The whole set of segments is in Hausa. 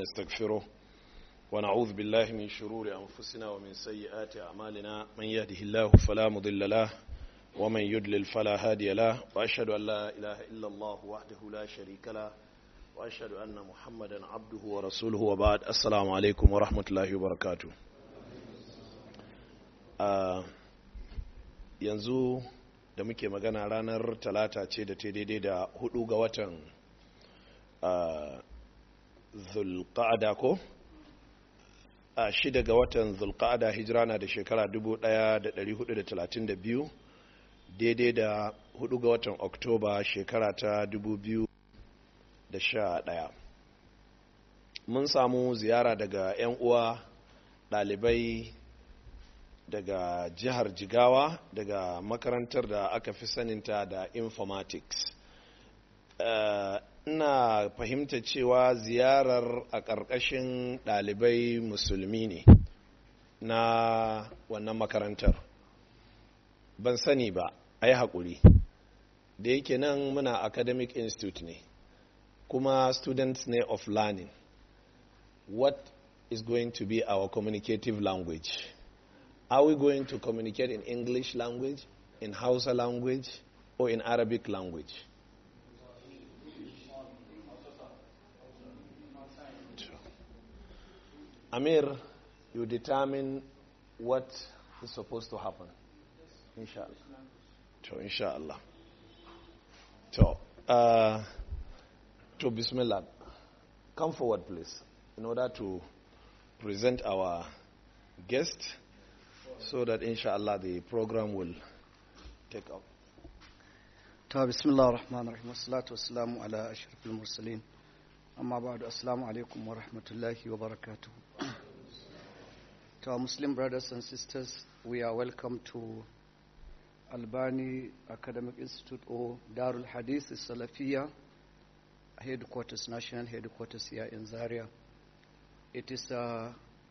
ونستغفره ونعوذ بالله من شرور أنفسنا ومن سيئات أعمالنا من يهده الله فلا مضل له ومن يدلل فلا هادي له وأشهد أن لا إله إلا الله وحده لا شريك له وأشهد أن محمدا عبده ورسوله وبعد السلام عليكم ورحمة الله وبركاته uh, yanzu da muke magana ranar talata ce da ta daidai da hudu ga watan zulqa'ada ko a shida ga watan zulqa'ada hijira na da shekara 1432 daidai da hudu ga watan oktoba shekara ta 2011 mun samu ziyara daga 'yan uwa ɗalibai daga jihar jigawa daga makarantar da aka fi saninta da informatics ina fahimta cewa ziyarar a ƙarƙashin ɗalibai musulmi ne na wannan makarantar ban sani ba a yi haƙuri da yake nan muna academic institute ne kuma students ne of learning what is going to be our communicative language Are we going to communicate in English language, in Hausa language, or in Arabic language? Amir, you determine what is supposed to happen. Inshallah. To, inshallah. To, uh, to Bismillah. Come forward, please, in order to present our guest so that inshallah the program will take up. ta bismillah rahman rahim wassalatu wassalamu ala ashrafil mursalin amma ba'du assalamu alaikum wa rahmatullahi wa barakatuh to our muslim brothers and sisters we are welcome to albani academic institute or darul hadith salafiyya headquarters national headquarters here in zaria it is uh,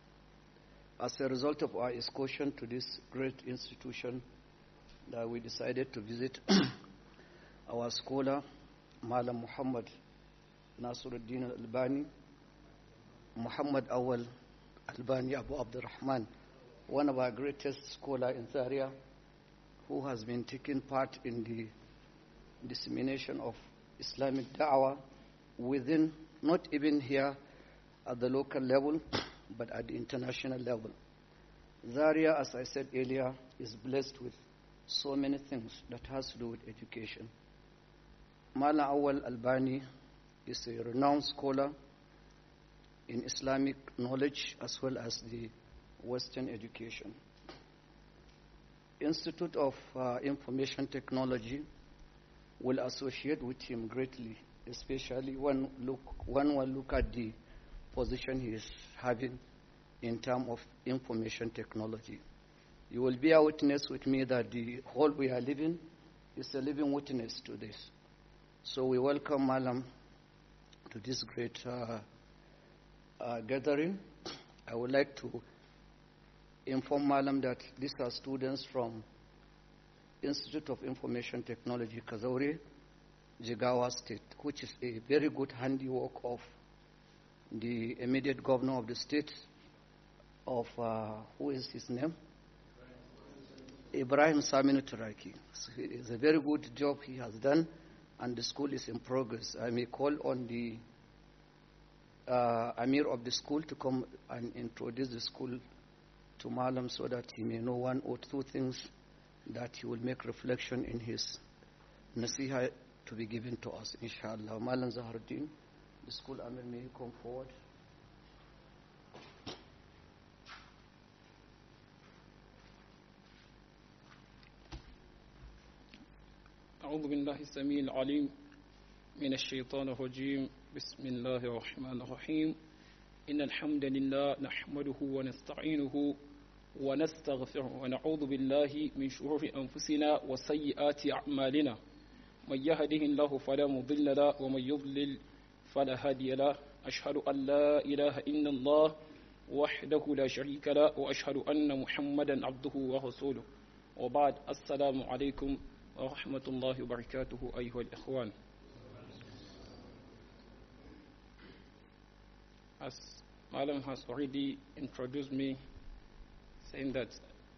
as a result of our excursion to this great institution that we decided to visit our scholar Malam Muhammad Nasiruddin Albani Muhammad Awal Albani Abu Abdurrahman one of our greatest scholar in Zaria who has been taking part in the dissemination of Islamic da'wah within not even here at the local level but at the international level. Zaria, as I said earlier, is blessed with so many things that has to do with education. Mala Awal Albani is a renowned scholar in Islamic knowledge as well as the Western education. Institute of uh, Information Technology will associate with him greatly, especially when look when one look at the position he is having in terms of information technology. You will bear witness with me that the hall we are living is a living witness to this. So we welcome Malam to this great uh, uh, gathering. I would like to inform Malam that these are students from Institute of Information Technology, Kazauri, Jigawa State, which is a very good handiwork of the immediate governor of the state of uh, who is his name Ibrahim Saminu Turaki. So it's a very good job he has done, and the school is in progress. I may call on the uh, Amir of the school to come and introduce the school to Malam so that he may know one or two things that he will make reflection in his nasiha to be given to us, inshallah. Malam Zaharuddin. The school Amir, may you come forward? أعوذ بالله السميع العليم من الشيطان الرجيم بسم الله الرحمن الرحيم إن الحمد لله نحمده ونستعينه ونستغفره ونعوذ بالله من شرور أنفسنا وسيئات أعمالنا من يهده الله فلا مضل له ومن يضلل فلا هادي له أشهد أن لا إله إلا الله وحده لا شريك له وأشهد أن محمدا عبده ورسوله وبعد السلام عليكم ورحمة الله وبركاته أيها الإخوان as Malam has already introduced me, saying that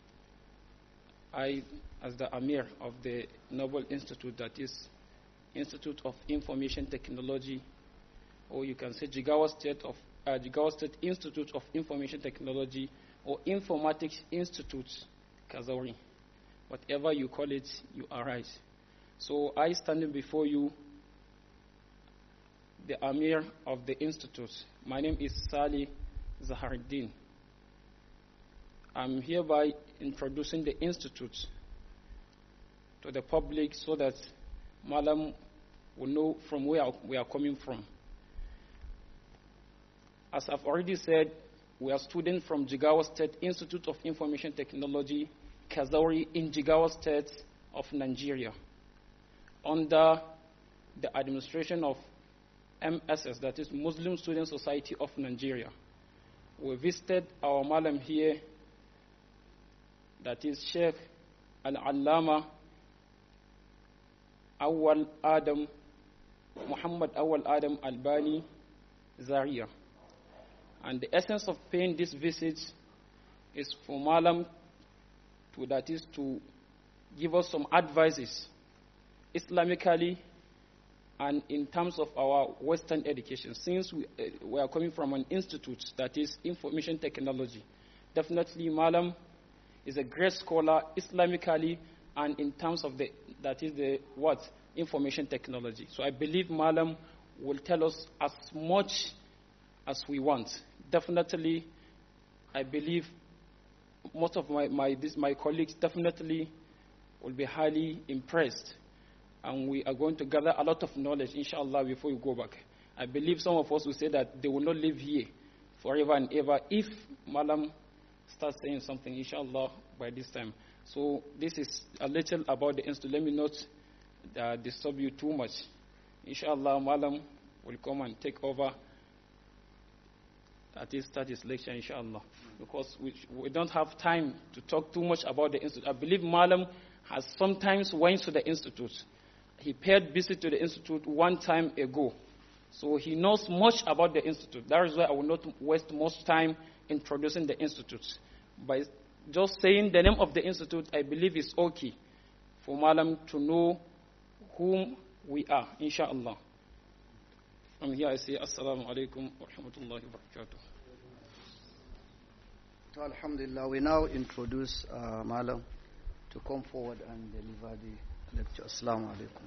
I, as the Amir of the Nobel Institute, that is Institute of Information Technology, or you can say Jigawa State of uh, Jigawa State Institute of Information Technology, or Informatics Institute, Kazauri. Whatever you call it, you are right. So I standing before you, the Amir of the Institute. My name is Sali Zaharuddin. I'm hereby introducing the Institute to the public so that Malam will know from where we are coming from. As I've already said, we are students from Jigawa State Institute of Information Technology, Kazauri in Jigawa State of Nigeria, under the administration of MSS, that is Muslim Student Society of Nigeria. We visited our Malam here, that is Sheikh Al-Allama Awal Adam, Muhammad Awal Adam Albani Zaria. And the essence of paying this visit is for Malam to, that is to give us some advices Islamically and in terms of our Western education. Since we, uh, we are coming from an institute that is information technology, definitely Malam is a great scholar Islamically and in terms of the that is the what information technology. So I believe Malam will tell us as much as we want. Definitely, I believe most of my my, this, my colleagues definitely will be highly impressed, and we are going to gather a lot of knowledge, inshallah, before we go back. I believe some of us will say that they will not live here forever and ever if Malam starts saying something, inshallah, by this time. So this is a little about the institute. Let me not uh, disturb you too much. Inshallah, Malam will come and take over. At least start his lecture, inshallah. Because we, we don't have time to talk too much about the institute. I believe Malam has sometimes went to the institute. He paid visit to the institute one time ago. So he knows much about the institute. That is why I will not waste much time introducing the institute. By just saying the name of the institute, I believe is okay for Malam to know whom we are, inshallah. From here I say Assalamu alaikum wa rahmatullahi wa barakatuh. So Alhamdulillah, we now introduce uh, Malam to come forward and deliver the lecture. Assalamu alaikum.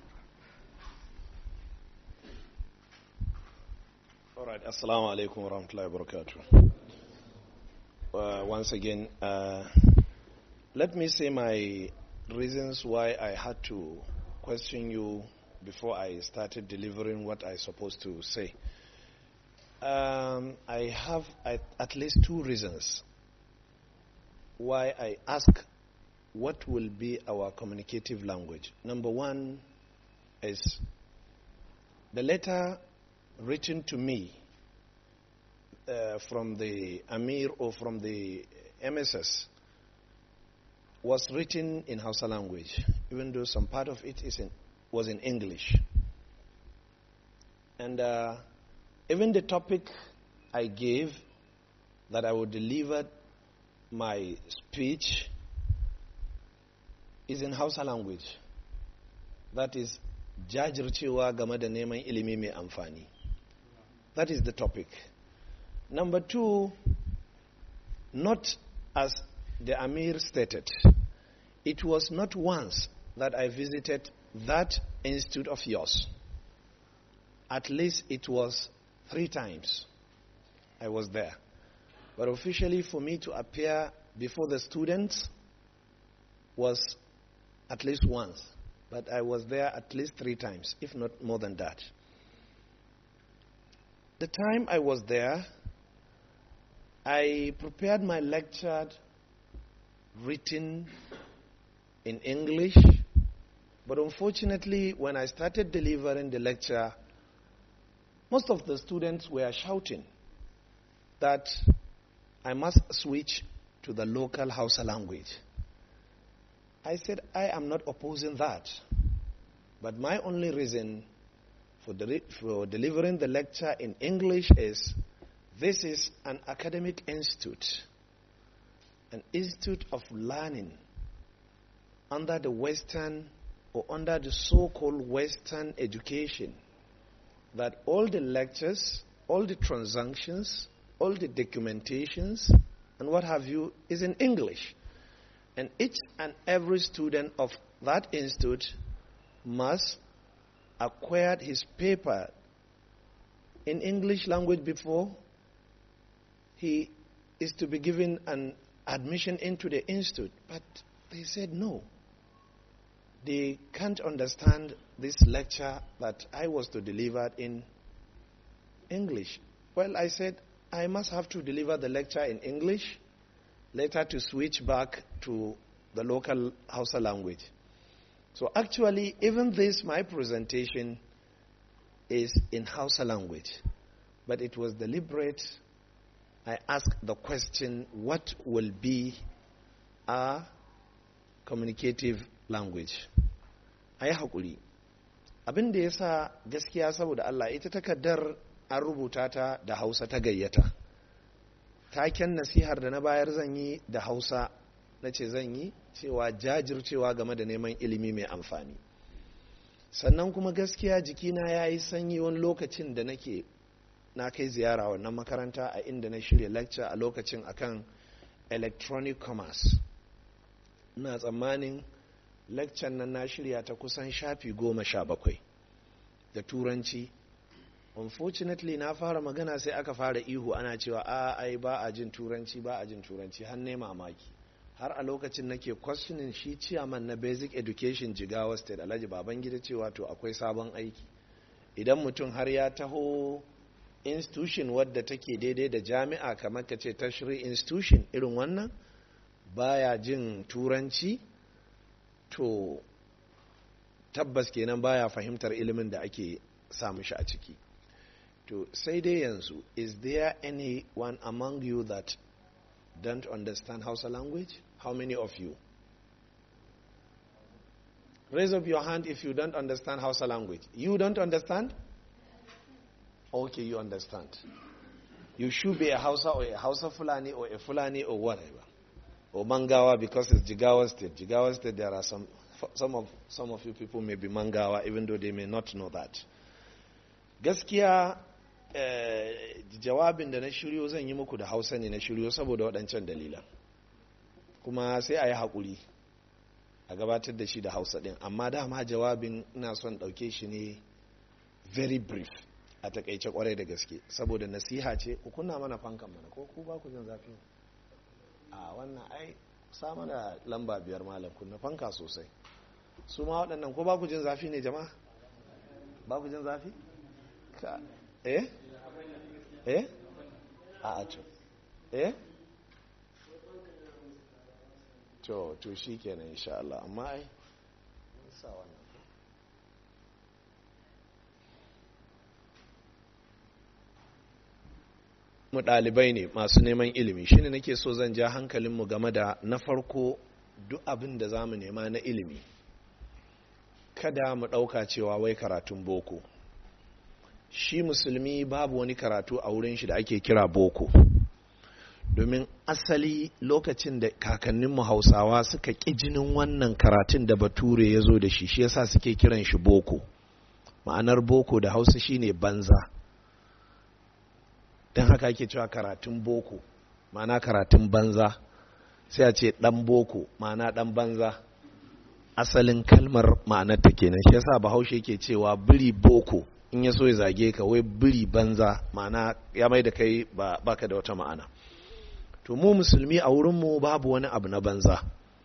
All right, Assalamu alaikum wa rahmatullahi wa barakatuh. Uh, once again, uh, let me say my reasons why I had to question you before I started delivering what I supposed to say. Um, I have at, at least two reasons why I ask what will be our communicative language. Number one is the letter written to me uh, from the Amir or from the MSS was written in Hausa language, even though some part of it is in, was in English. And uh, even the topic I gave that I would deliver my speech is in Hausa language. That is jajircewa game da neman ilimi mai amfani. That is the topic. Number two, not as the Amir stated, it was not once that I visited that institute of yours. At least it was three times I was there. But officially, for me to appear before the students was at least once. But I was there at least three times, if not more than that. The time I was there, I prepared my lecture written in English, but unfortunately, when I started delivering the lecture, most of the students were shouting that I must switch to the local Hausa language. I said, I am not opposing that. But my only reason for, deli- for delivering the lecture in English is This is an academic institute, an institute of learning under the Western or under the so called Western education, that all the lectures, all the transactions, all the documentations, and what have you is in English. And each and every student of that institute must acquire his paper in English language before he is to be given an admission into the institute. But they said no. They can't understand this lecture that I was to deliver in English. Well, I said I must have to deliver the lecture in English, later to switch back to the local Hausa language. So actually, even this, my presentation is in Hausa language. But it was deliberate. I asked the question, what will be our communicative language? A yi haƙuri. Abin da ya sa gaskiya saboda Allah ita takardar an rubuta ta da Hausa ta gayyata. Taken nasihar da na bayar zan yi da Hausa na ce zan yi cewa jajircewa game da neman ilimi mai amfani. sannan kuma gaskiya jikina ya yi sanyi wani lokacin da nake na kai ziyara wannan makaranta a inda na shirya lecture a lokacin akan electronic commerce ina tsammanin lecture nan na shirya ta kusan shafi goma sha bakwai da turanci unfortunately na fara magana sai aka fara ihu ana cewa a ai ba a jin turanci ba a jin turanci har ne mamaki har a lokacin nake questioning shi ciyaman na basic education jigawa state alhaji babangida cewa to akwai sabon aiki idan mutum har ya taho institution wadda take daidai da jami'a kamar ka ce tashiri institution irin wannan baya jin turanci to tabbas kenan baya fahimtar ilimin da ake samu shi a ciki to sai dai yanzu is there anyone among you that don't understand Hausa language? How many of you? Raise up your hand if you don't understand Hausa language. You don't understand? Okay, you understand. You should be a Hausa or a Hausa Fulani or a Fulani or whatever. Or Mangawa because it's Jigawa State. Jigawa State, there are some, some of, some of you people may be Mangawa even though they may not know that. Gaskiya jawabin da na shiryo zan yi muku da hausa ne na shiryo saboda waɗancan dalilan kuma sai a yi haƙuri a gabatar da shi da hausa ɗin amma dama jawabin ina son ɗauke shi ne very brief a takaice kwarai da gaske saboda nasiha ce ku kunna mana fankan mana ko ku ba ku jin zafi a wannan ai sa mana lamba biyar malam kunna fanka sosai su ma waɗannan ko ba ku jin zafi ne jama'a ba ku jin zafi ka eh eh a a to eh to to shi kenan insha Allah amma ai sa wannan mu ɗalibai ne masu neman ilimi shine nake so zan ja hankalinmu game da na farko duk abin da za mu nema na ilimi kada mu ɗauka cewa wai karatun boko shi musulmi babu wani karatu a wurin shi da ake kira boko domin asali lokacin da kakanninmu hausawa suka ƙi jinin wannan karatun da bature ya zo da shi shi yasa suke kiran shi boko ma'anar boko da hausa shine banza don haka ake cewa karatun boko ma'ana karatun banza sai a ce dan boko ma'ana dan banza asalin kalmar ma'anar ta kenan shi yasa bahaushe ke cewa biri boko in ya so ya zage ka wai biri banza ma'ana ya mai da kai ba baka da wata ma'ana to mu musulmi a wurinmu babu wani abu na banza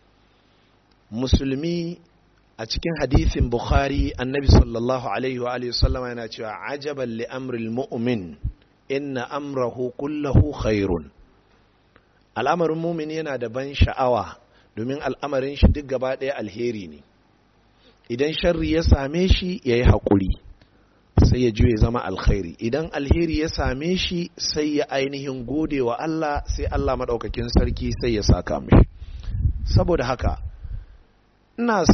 musulmi a cikin hadithin bukhari annabi sallallahu alaihi wa alihi sallama yana cewa ajaban li amril mu'min inna amrahu kullahu khairun al'amarin mumin yana da ban sha'awa domin al'amarin shi duk gaba ɗaya alheri ne idan sharri ya same shi ya yi haƙuri sai ya juye zama alkhairi idan alheri ya same shi sai ya ainihin gode wa Allah sai Allah maɗaukakin sarki sai ya saka mishi saboda haka ina son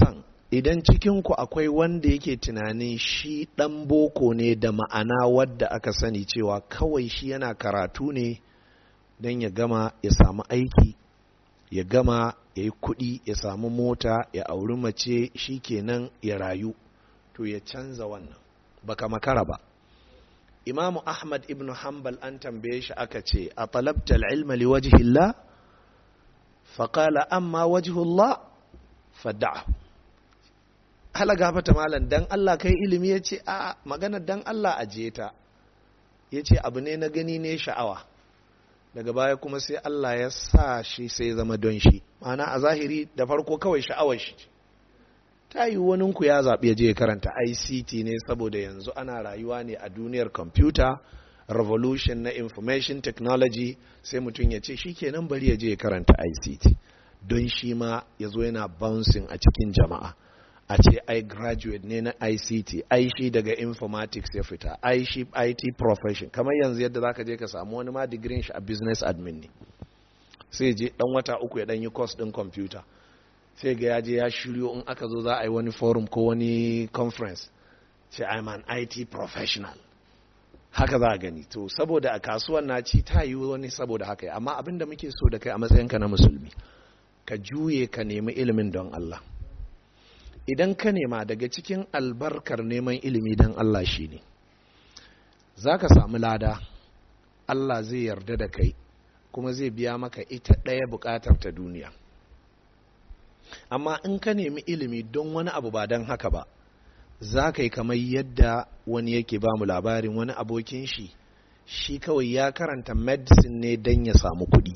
idan cikinku akwai wanda yake tunanin shi ɗan boko ne da ma'ana wadda aka sani cewa kawai shi yana karatu ne don ya gama ya samu aiki ya gama ya yi kuɗi ya samu mota ya auri mace shi kenan ya rayu to ya canza wannan baka makara ba imamu ahmad ibn hanbal an tambaye shi aka ce a talabta ilma li wajhillah faƙala amma wajhullah fada'ahu hala gafata malam dan Allah kai ilimi ya ce a magana dan Allah a ta ya ce abu ne na gani ne sha'awa daga baya kuma sai Allah ya sa shi sai zama don shi ma'ana a zahiri da farko kawai sha'awar shi ta yi ku ya zaɓi ya je ya karanta ICT ne saboda yanzu ana rayuwa ne a duniyar computer revolution na information technology sai mutum ya ce shi kenan bari ya je ya karanta ICT don shi ma ya zo yana bouncing a cikin jama'a a ce ai graduate ne na ICT ai shi daga informatics ya fita ai shi IT profession kamar yanzu yadda zaka je ka samu wani ma digirin shi a business admin ne sai je dan wata uku ya dan yi course din computer sai ga ya je ya shiryo in aka zo za a yi wani forum ko wani conference sai I'm an IT professional haka za a gani to saboda a kasuwan na ci ta yi wani saboda haka amma abin da muke so da kai a matsayinka na musulmi ka juye ka nemi ilimin don Allah idan ka nema daga cikin albarkar neman ilimi don Allah shi ne za ka samu lada Allah zai yarda da kai kuma zai biya maka ita ɗaya buƙatar ta duniya amma in ka nemi ilimi don wani abu ba don haka ba za ka yi kamar yadda wani yake ba mu labarin wani abokin shi shi kawai ya karanta medicine ne don ya samu kuɗi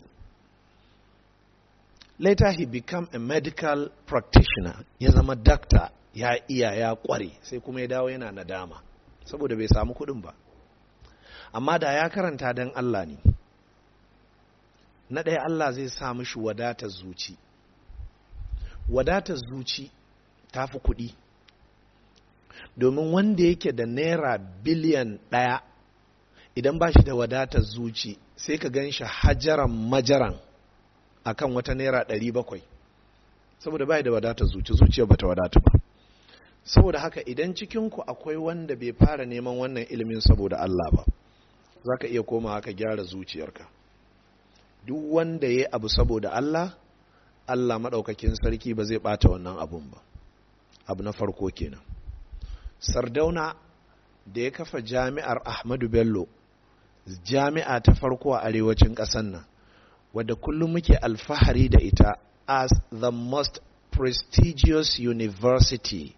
later he become a medical practitioner ya zama doctor ya iya ya kware sai kuma ya dawo yana nadama saboda bai samu kuɗin ba amma da ya karanta don Allah ne na ɗaya Allah zai sa mishi wadatar zuci wadatar zuci ta fi kuɗi domin wanda yake da naira biliyan ɗaya idan ba shi da wadatar zuci sai ka gan shi hajaran majaran akan wata naira ɗari bakwai saboda bai da wadatar zuci zuciya bata wadata ba saboda haka idan cikinku akwai wanda bai fara neman wannan ilimin saboda Allah ba za ka iya koma ka gyara zuciyarka duk wanda ya abu saboda Allah Allah maɗaukakin sarki ba zai ɓata wannan abun ba abu na farko kenan sardauna da ya kafa jami'ar ahmadu bello jami'a ta farko a arewacin ƙasar nan wadda kullum muke alfahari da ita as the most prestigious university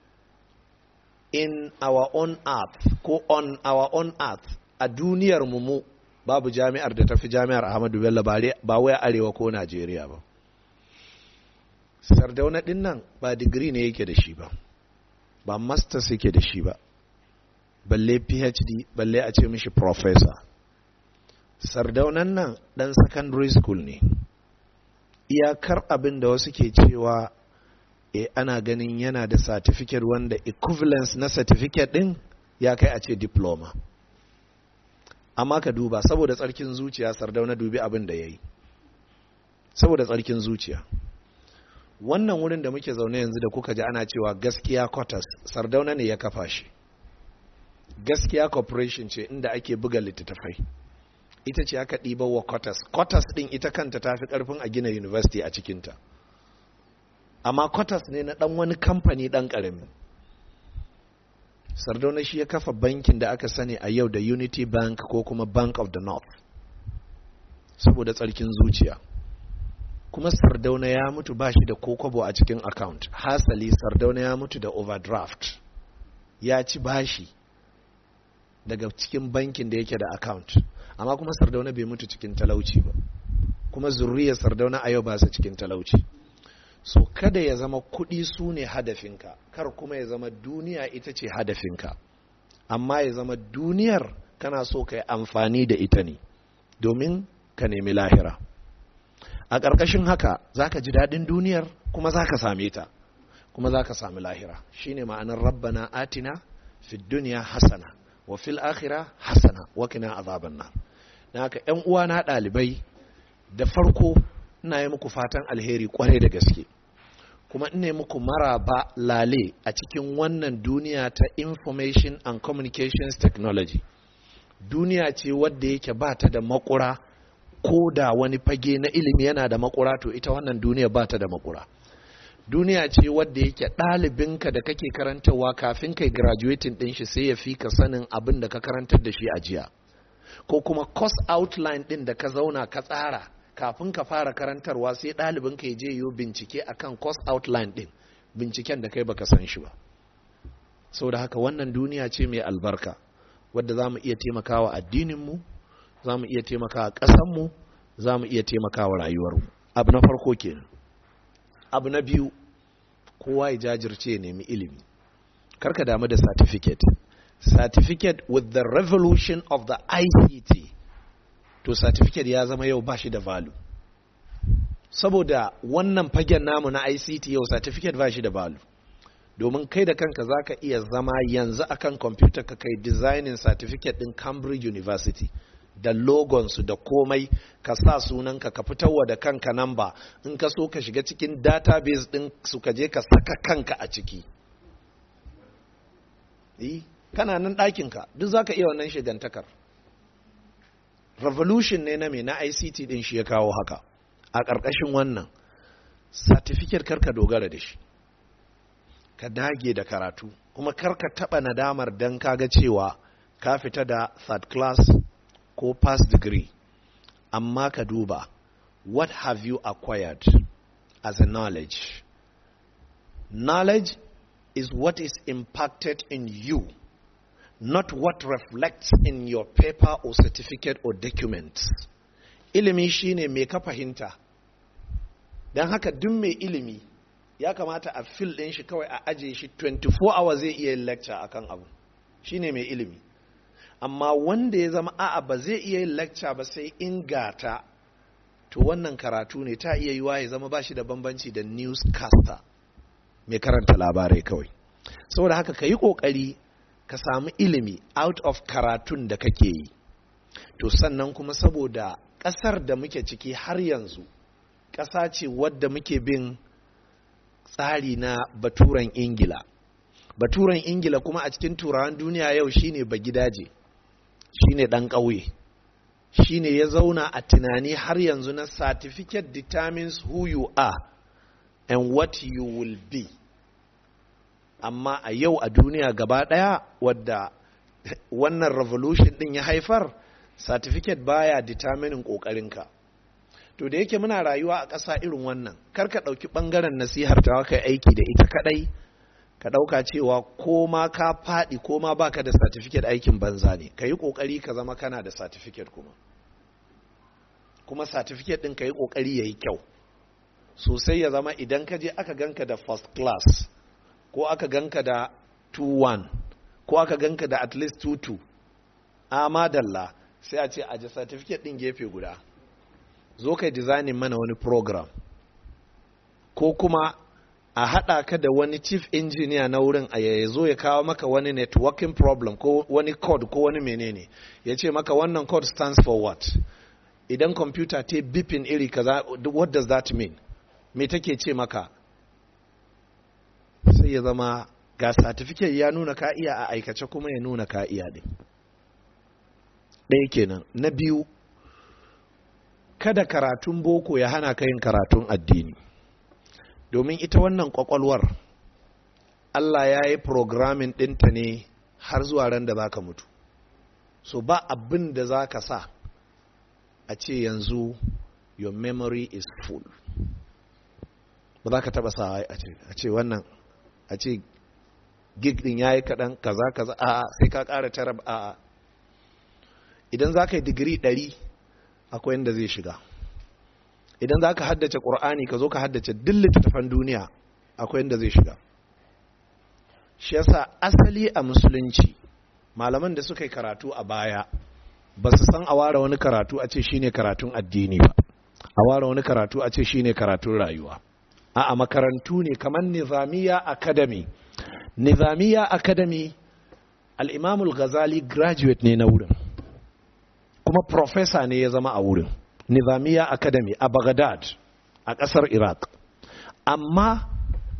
in our own earth ko on our own earth a duniyar mu babu jami'ar da tafi jami'ar ahmadu bello ba wai arewa ko najeriya ba sardauna din nan ba digiri ne yake da shi ba ba masters yake da shi ba balle phd balle a ce mishi professor sardaunan nan dan secondary school ne iyakar abin da wasu ke cewa e ana ganin yana da certificate wanda equivalence na certificate din ya kai a ce diploma amma ka duba saboda tsarkin zuciya sardauna dubi abin da ya yi saboda tsarkin zuciya wannan wurin da muke zaune yanzu da kuka ji ana cewa gaskiya quarters sardauna ne ya kafa shi gaskiya corporation ce inda ake buga littattafai ita ce aka ɗiba wa quarters quarters ɗin ita kanta ta fi ƙarfin a gina university a cikinta amma quarters ne na ɗan wani kamfani ɗan ƙarami sardauna shi ya kafa bankin da aka sani a yau da unity bank ko kuma bank of the north saboda tsarkin zuciya kuma sardauna ya mutu ba shi da kokobo a cikin account hasali sardauna ya mutu da overdraft ya ci bashi daga cikin bankin da yake da account amma kuma sardauna bai mutu cikin talauci ba kuma zurriyar sardauna a yau ba su cikin talauci so kada ya zama kuɗi su ne hadafinka kar kuma ya zama duniya ita ce hadafinka amma ya zama duniyar kana so ka yi amfani da ita ne domin ka nemi lahira a ƙarƙashin haka za ka ji daɗin duniyar kuma za ka same ta kuma za ka sami lahira shine ma'anar rabbana atina fi duniya hasana wa fil akhira hasana wa kina azaban nar dan haka ƴan uwa na ɗalibai da farko ina yi muku fatan alheri kwarai da gaske kuma ne muku maraba lale a cikin wannan duniya ta information and communications technology duniya ce wadda yake ba ta da makura ko da wani fage na ilimi yana da makura to ita wannan duniya ba ta da makura duniya ce wadda yake ɗalibinka da kake karantarwa kafin kai graduating ɗin shi sai ya fi ka sanin abin da ka karantar da shi a jiya ko kuma course outline ɗin da ka zauna ka tsara kafin ka fara karantarwa sai ɗalibin ka je yiwu bincike akan course outline ɗin binciken da kai baka san shi ba sau da haka wannan duniya ce mai albarka wadda za mu iya taimakawa addininmu za mu iya taimakawa ƙasanmu za mu iya taimakawa rayuwarmu abu na farko kenan abu na biyu kowa ya jajirce ya nemi ilimi karka damu da certificate certificate with the revolution of the ICT to certificate ya zama yau ba shi da value saboda wannan fagen namu na ICT yau certificate ba shi da value domin kai da kanka za ka iya zama yanzu akan kwamfuta ka kai designing certificate din Cambridge University da logonsu da komai ka sa sunanka ka fitarwa da kanka namba in ka so ka shiga cikin database din su ka je ka saka kanka a ciki kana nan ɗakinka duk za ka iya wannan shigantakar revolution ne na me na ict din shi ya kawo haka a ƙarƙashin wannan certificate karka dogara da shi ka dage da karatu kuma karka taɓa nadamar don kaga cewa ka fita da third class ko pass degree amma ka duba what have you acquired as a knowledge knowledge is what is impacted in you not what reflects in your paper or certificate or document ilimi shine mai ka fahimta don haka duk mai ilimi ya kamata a fil ɗin shi kawai a ajiye shi 24 hours zai iya yin lecture akan abu shine mai ilimi amma wanda ya zama a'a ba zai iya yin lecture ba sai ingata to wannan karatu ne ta iya yiwa ya zama ba shi da bambanci da newscaster mai karanta labarai kawai saboda haka ka yi ƙoƙari ka samu ilimi out of karatun da kake yi to sannan kuma saboda ƙasar da muke ciki har yanzu ƙasa ce wadda muke bin tsari na baturen ingila baturen ingila kuma a cikin turawan duniya yau shine ba gidaje shine ɗan ƙauye shine ya zauna a tunani har yanzu na certificate determines who you are and what you will be amma a yau a duniya gaba ɗaya wadda wannan revolution ɗin ya haifar certificate baya determining ƙoƙarinka to da yake muna rayuwa a ƙasa irin wannan kar ka ɗauki ɓangaren nasihar ta kai aiki da ita kaɗai ka ɗauka cewa ko ma ka faɗi ko ma baka da certificate aikin banza ne ka yi ƙoƙari ka zama kana da certificate kuma kuma certificate ɗin ka yi ƙoƙari ya yi kyau sosai ya zama idan ka je aka ganka da first class ko aka ganka da 2-1 ko aka ganka da at least 2-2 a madalla sai a ce a ji certificate ɗin gefe guda zo kai designing mana wani program ko kuma a haɗa ka da wani chief engineer na wurin a ya zo ya kawo maka wani networking problem ko wani code ko wani menene ya ce maka wannan code stands for what idan computer ta bipin iri kaza what does that mean me take ce maka sai ya zama ga certificate ya nuna ka iya a aikace kuma ya nuna ka iya din ɗaya kenan na biyu kada karatun boko ya hana ka yin karatun addini domin ita wannan kwakwalwar Allah ya yi programming ɗinta ne har zuwa ran da za ka mutu so ba abin da za ka sa a ce yanzu your memory is full ba za ka taba sa a ce wannan a ce gig din ya yi kaɗan kaza kaza a sai ka ƙara tara a idan za ka yi digiri ɗari akwai yadda zai shiga idan za ka haddace ƙur'ani ka zo ka haddace duk littattafan duniya akwai yadda zai shiga shi yasa asali a musulunci malaman da suka yi karatu a baya ba su san a ware wani karatu a ce shine karatun addini ba a ware wani karatu a ce shine karatun rayuwa a makarantu ne kamar nizamiya academy nizamiya academy al-imamul ghazali graduate ne na wurin kuma professor ne ya zama a wurin nizamiya academy a baghdad a ƙasar iraq amma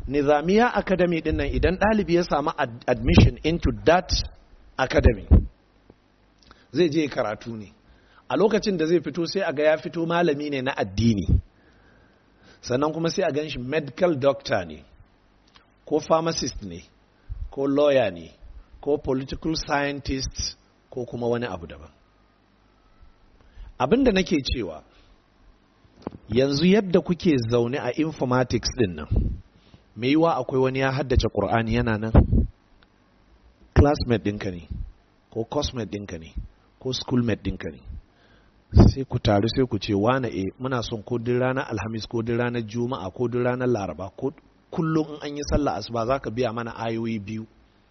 nizamiya academy din nan idan ɗalibi ya samu admission into that academy zai je karatu ne a lokacin da zai fito sai a ga ya fito malami ne na addini sannan kuma sai a gan shi medical doctor ne ko pharmacist ne ko lawyer ne ko political scientist ko kuma wani abu daban abin da nake cewa yanzu yadda kuke zaune a informatics din nan mai yiwa akwai wani ya haddace ƙur'ani yana nan classmate ɗinka ne ko cosmate ɗinka ne ko schoolmate ɗinka ne sai ku taru sai ku ce wane e muna son ko duk ranar alhamis ko duk ranar juma'a ko duk ranar laraba ko kullum in an yi sallah asuba za ka biya mana ayoyi biyu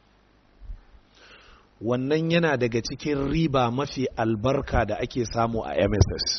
wannan yana daga cikin riba mafi albarka da ake samu a mss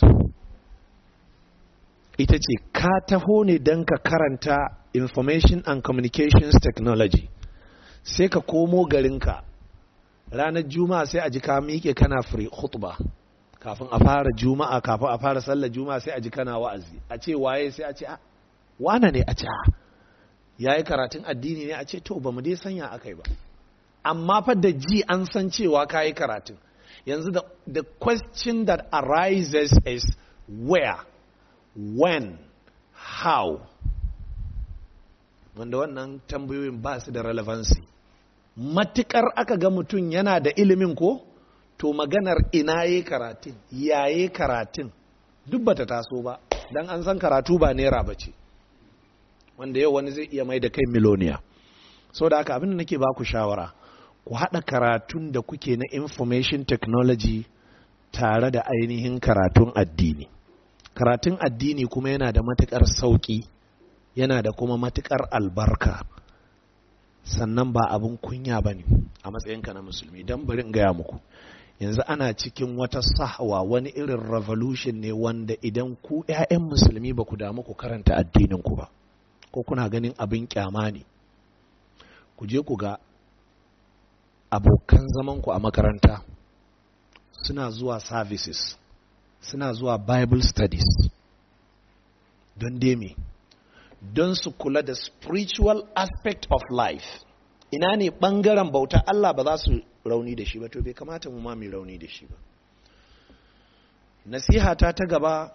ita ce ka taho ne don ka karanta information and communications technology sai ka komo garinka ranar juma'a sai a ji ka miƙe kana free khutba kafin a fara juma'a kafin a fara sallar juma'a sai a ji kana wa'azi a ce waye sai a ce a wane ne a ce ya yi karatun addini ne a ce to ba mu dai sanya aka yi ba amma fa da ji an san cewa ka yi karatun yanzu the, the question that arises is where when how wanda wannan tambayoyin ba su da relevancy matukar aka ga mutum yana da ilimin ko to maganar ina yi karatun yaye karatun duk bata taso ba dan an san karatu ba naira ba ce wanda yau wani zai iya mai da kai miloniya so da haka abin da nake baku shawara ku haɗa karatun da kuke na information technology tare da ainihin karatun addini karatun addini kuma yana da matuƙar sauƙi yana da kuma matuƙar albarka sannan ba abin kunya ba ne a matsayinka na musulmi don bari in gaya muku yanzu ana cikin wata sahwa wani irin revolution ne wanda idan ku 'ya'yan musulmi ba ku damu ku karanta addininku ba ko kuna ganin abin kyama ne ku je ku ga abokan zamanku a makaranta suna zuwa services suna zuwa bible studies don deme don su kula da spiritual aspect of life ina ne ɓangaren bauta Allah ba za su rauni da shi ba to bai kamata mu ma mai rauni da shi ba nasihata ta gaba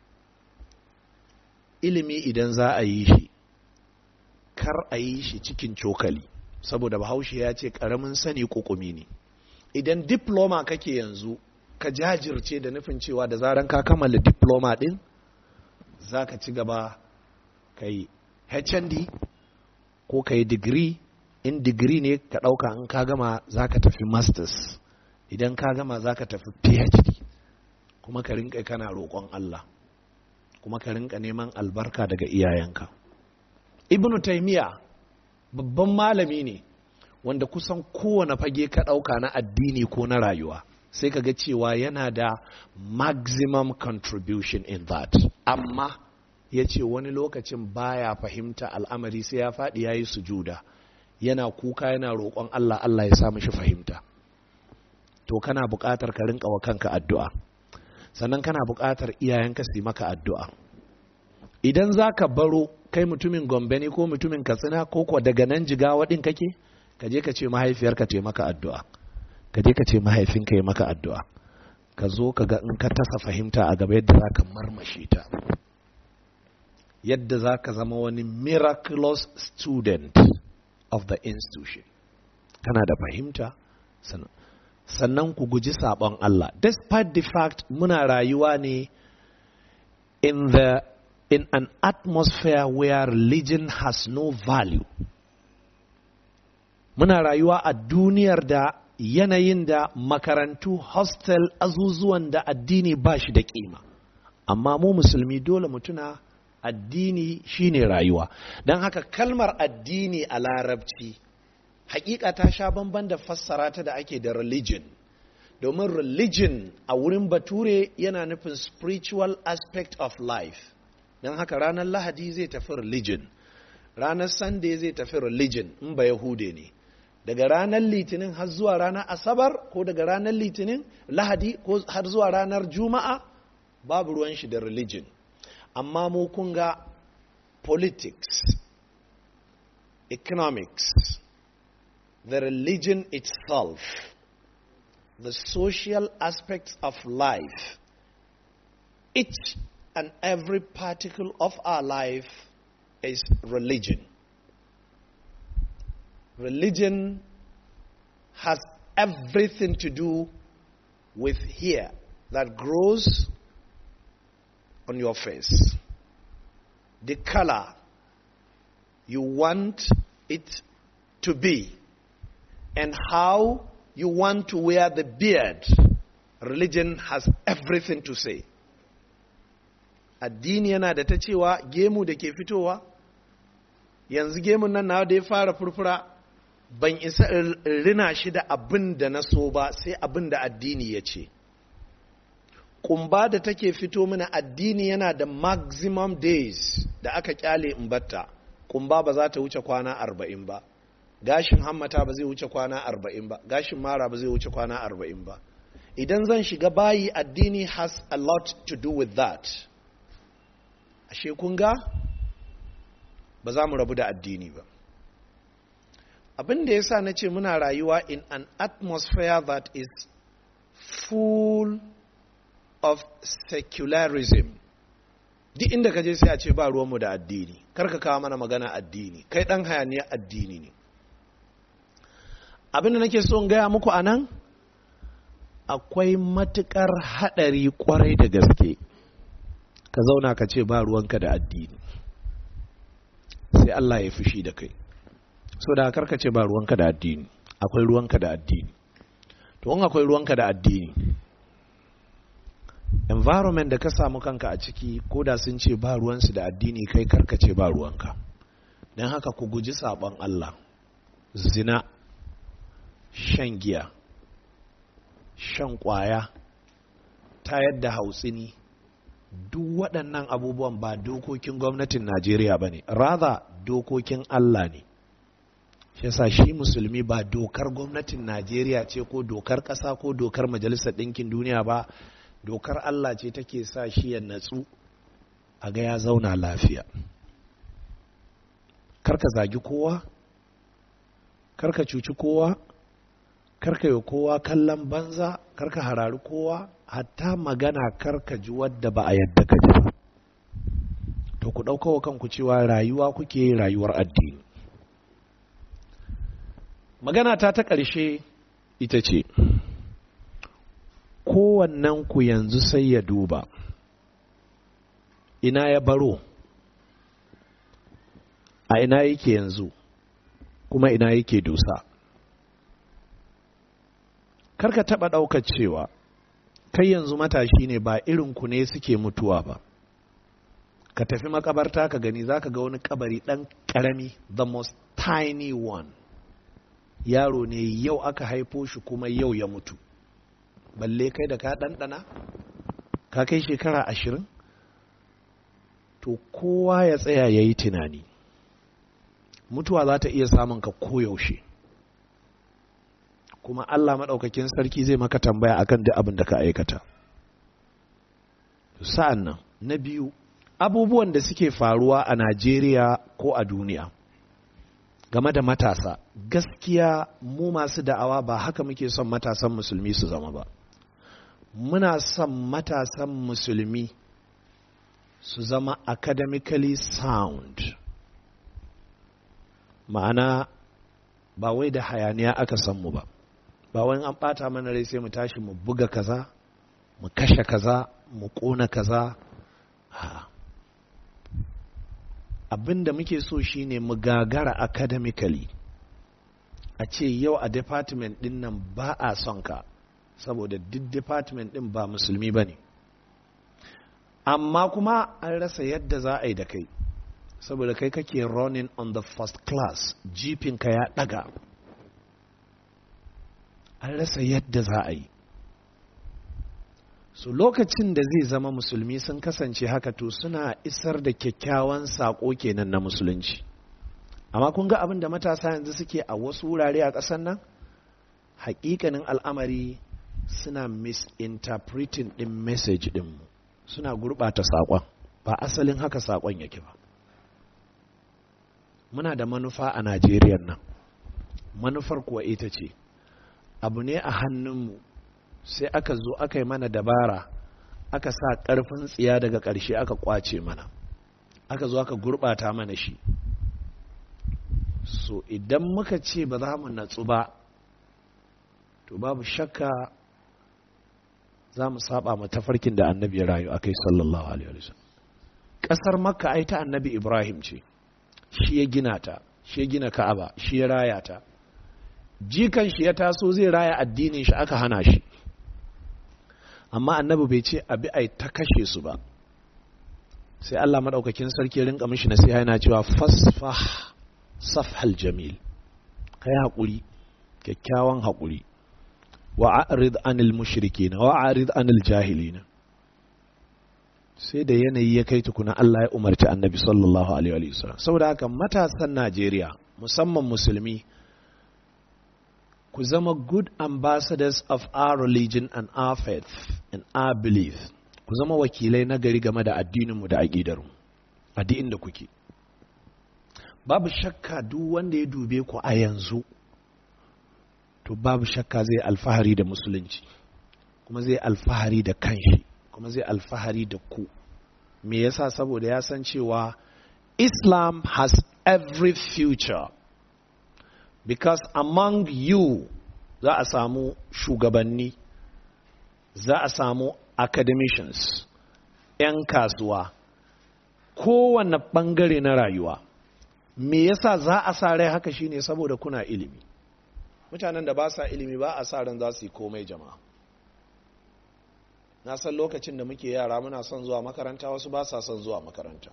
ilimi idan za a yi shi kar a yi shi cikin cokali saboda bahaushe ya ce ƙaramin sani ƙuƙumi ne idan diploma kake yanzu ka jajirce da nufin cewa da zaran ka kammala diploma ɗin za ka ci gaba ka yi hnd ko ka yi digiri in digiri ne ka ɗauka in ka gama za ka tafi masters idan ka gama za ka tafi phd kuma ka rinka kana roƙon allah kuma ka rinka neman albarka daga iyayenka ibnu taimiya babban malami ne wanda kusan kowane fage ka ɗauka na addini ko na rayuwa sai ka ga cewa yana da maximum contribution in that amma ya ce wani lokacin baya fahimta al'amari sai ya faɗi ya yi sujuda yana kuka yana roƙon Allah Allah ya sa mishi fahimta to kana buƙatar ka rinka wa kanka addu'a sannan kana buƙatar iyayenka su yi maka addu'a idan za ka baro kai mutumin gombe ne ko mutumin katsina ko kuwa daga nan jigawa ɗin kake ka je ka ce mahaifiyarka ce maka addu'a ka je ka ce mahaifinka ya maka addu'a ka zo ka ga in ka tasa fahimta a gaba yadda za ka marmashe ta yadda za ka zama wani miraculous student of the institution kana da fahimta sannan ku guji sabon Allah despite the fact muna rayuwa ne in the in an atmosphere where religion has no value muna rayuwa a duniyar da yanayin da makarantu hostel azuzuwan da addini ba shi da kima amma mu musulmi dole mutuna addini shine rayuwa don haka kalmar addini a larabci hakika ta sha bamban da fassara ta da ake da religion domin religion a wurin bature yana nufin spiritual aspect of life don haka ranar lahadi zai tafi religion ranar sunday zai tafi religion in ba yahude ne daga ranar litinin har zuwa ranar asabar ko daga ranar litinin lahadi ko har zuwa ranar juma'a babu ruwan shi da religion amma mu kun ga politics economics, the religion itself, the social aspects of life, each and every particle of our life is religion. Religion has everything to do with hair that grows on your face. The color you want it to be, and how you want to wear the beard. Religion has everything to say. Addini yana da ta cewa gemu da ke fitowa, yanzu gemun nan na da ya fara furfura ban isa rina shi da abin da na so ba sai abin da addini ya ce. Kumba da take fito mana addini yana da maximum days da aka kyale in batta. Kumba ba za ta wuce kwana arba'in ba. gashin hammata ba zai wuce kwana arba'in ba gashin mara ba zai wuce kwana arba'in ba idan zan shiga bayi addini has a lot to do with that ashe kun ga ba za mu rabu da addini ba abin da ya sa na ce muna rayuwa in an atmosphere that is full of secularism duk inda ka je sai a ce ba ruwanmu da addini karka kawo mana magana addini kai dan hayaniya addini ne abin da nake so in gaya muku a nan akwai matukar haɗari kwarai da gaske ka zauna ka ce ba ruwanka da addini sai Allah ya fushi da kai so da karka ce ba ruwanka da addini akwai ruwanka da addini to in akwai ruwanka da addini environment da ka samu kanka a ciki ko da sun ce ba ruwansu da addini kai karka ce ba ruwanka don haka ku guji sabon Allah zina shan giya shan kwaya tayar da hautsini duk waɗannan abubuwan ba dokokin gwamnatin najeriya ba ne rather dokokin allah ne shi yasa shi musulmi ba dokar gwamnatin najeriya ce ko dokar ƙasa ko dokar majalisar ɗinkin duniya ba dokar allah ce take sa shi ya natsu a ga ya zauna lafiya karka zagi kowa karka cuci kowa karka yi kowa kallon banza karka harari kowa hatta magana karka ji wadda ba a yadda ka ji ba to ku ɗauka wa kanku cewa rayuwa kuke rayuwar addini magana ta ta ƙarshe ita ce kowannen ku yanzu sai ya duba ina ya baro a ina yake yanzu kuma ina yake dusa karka taɓa ɗaukar cewa kai yanzu matashi ne ba irin ku ne suke mutuwa ba ka tafi makabarta ka gani za ka ga wani kabari ɗan ƙarami the most tiny one yaro ne yau aka haifo shi kuma yau ya mutu balle kai da ka ɗanɗana ka kai shekara ashirin to kowa ya tsaya ya yi tunani mutuwa za ta iya samun ka koyaushe kuma Allah maɗaukakin sarki zai maka tambaya akan duk abin da ka aikata sa'an nan na biyu abubuwan da suke faruwa a Najeriya ko a duniya game da matasa gaskiya mu masu da'awa ba haka muke son matasan musulmi su zama ba muna son matasan musulmi su zama academically sound ma'ana ba wai da hayaniya aka san mu ba ba wani an ɓata mana rai sai mu tashi mu buga kaza mu kashe kaza mu ƙona kaza abin da muke so shine mu gagara academically a ce yau a department din nan ba a son ka saboda duk department din ba musulmi ba ne amma kuma an rasa yadda za a yi da kai saboda kai kake running on the first class jipinka ya ɗaga an rasa yadda za a yi so lokacin da zai zama musulmi sun kasance haka to suna isar da kyakkyawan saƙo kenan na musulunci amma kun ga abin da matasa yanzu suke a wasu wurare a ƙasar nan haƙiƙanin al'amari suna misinterpreting ɗin message ɗinmu suna gurɓata saƙon ba asalin haka saƙon yake ba muna da manufa a najeriya nan manufar kuwa ita ce abu ne a hannunmu sai aka zo aka yi mana dabara aka sa ƙarfin tsiya daga ƙarshe aka ƙwace mana aka zo aka gurɓata mana shi so idan muka ce ba za mu natsu ba to babu shakka za mu saba ma tafarkin da annabi ya rayu akai sallallahu alaihi wasallam ƙasar makka ai ta annabi ibrahim ce shi ya gina ta shi ya gina ka'aba shi ya raya ta jikan shi ya taso zai raya addinin shi aka hana shi amma annabi bai ce abi ai ta kashe su ba sai Allah madaukakin sarki rinka mishi nasiha yana cewa fasfah safhal jamil kai hakuri kyakkyawan hakuri wa a'rid anil mushrikin wa a'rid anil jahilin sai da yanayi ya kai tukuna Allah ya umarci annabi sallallahu alaihi wa sallam saboda haka matasan Najeriya musamman musulmi ku zama good ambassadors of our religion and our faith and our belief ku zama wakilai na gari game da addininmu da aƙidarmu a duk inda kuke babu shakka duk wanda ya dube ku a yanzu to babu shakka zai alfahari da musulunci kuma zai alfahari da kanshi kuma zai alfahari da ku me yasa saboda ya san cewa islam has every future because among you za a samu shugabanni za a samu academicians 'yan kasuwa kowane ɓangare na rayuwa me yasa za a sa rai haka shine saboda kuna ilimi mutanen da ba sa ilimi ba a sa ran za su yi komai jama'a na san lokacin da muke yara muna son zuwa makaranta wasu ba sa son zuwa makaranta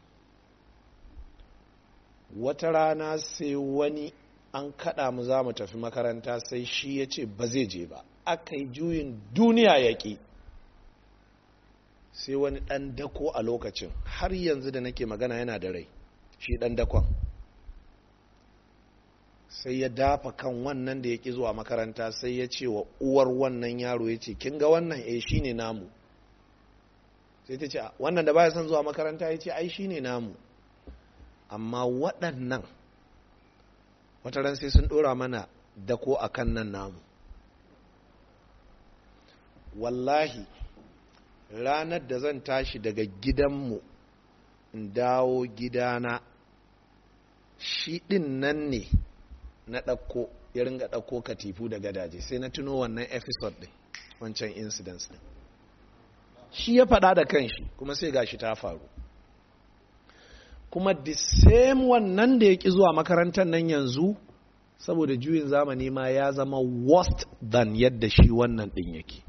wata rana sai wani an kaɗa mu za mu tafi makaranta sai shi ya ce ba zai je ba aka yi juyin duniya ya ƙi sai wani ɗan dako a lokacin har yanzu da nake magana yana da rai shi ɗan dakon sai ya dafa kan wannan da ya ƙi zuwa makaranta sai ya ce wa uwar wannan yaro ya ce kin ga wannan eh shi ne namu sai ta ce wannan da baya son zuwa makaranta ya ce ai shi ne namu amma waɗannan wata ran sai sun ɗora mana dako a kan nan namu wallahi ranar da zan tashi daga gidanmu in dawo gidana shi ɗin nan ne na ɗauko ya ringa ɗauko katifu da gadaje sai na tuno wannan episode ɗin wancan incidents ɗin shi ya faɗa da kanshi kuma sai gashi ta faru kuma the same wannan da ya ƙi zuwa makarantar nan yanzu saboda juyin zamani ma ya zama worst than yadda shi wannan ɗin yake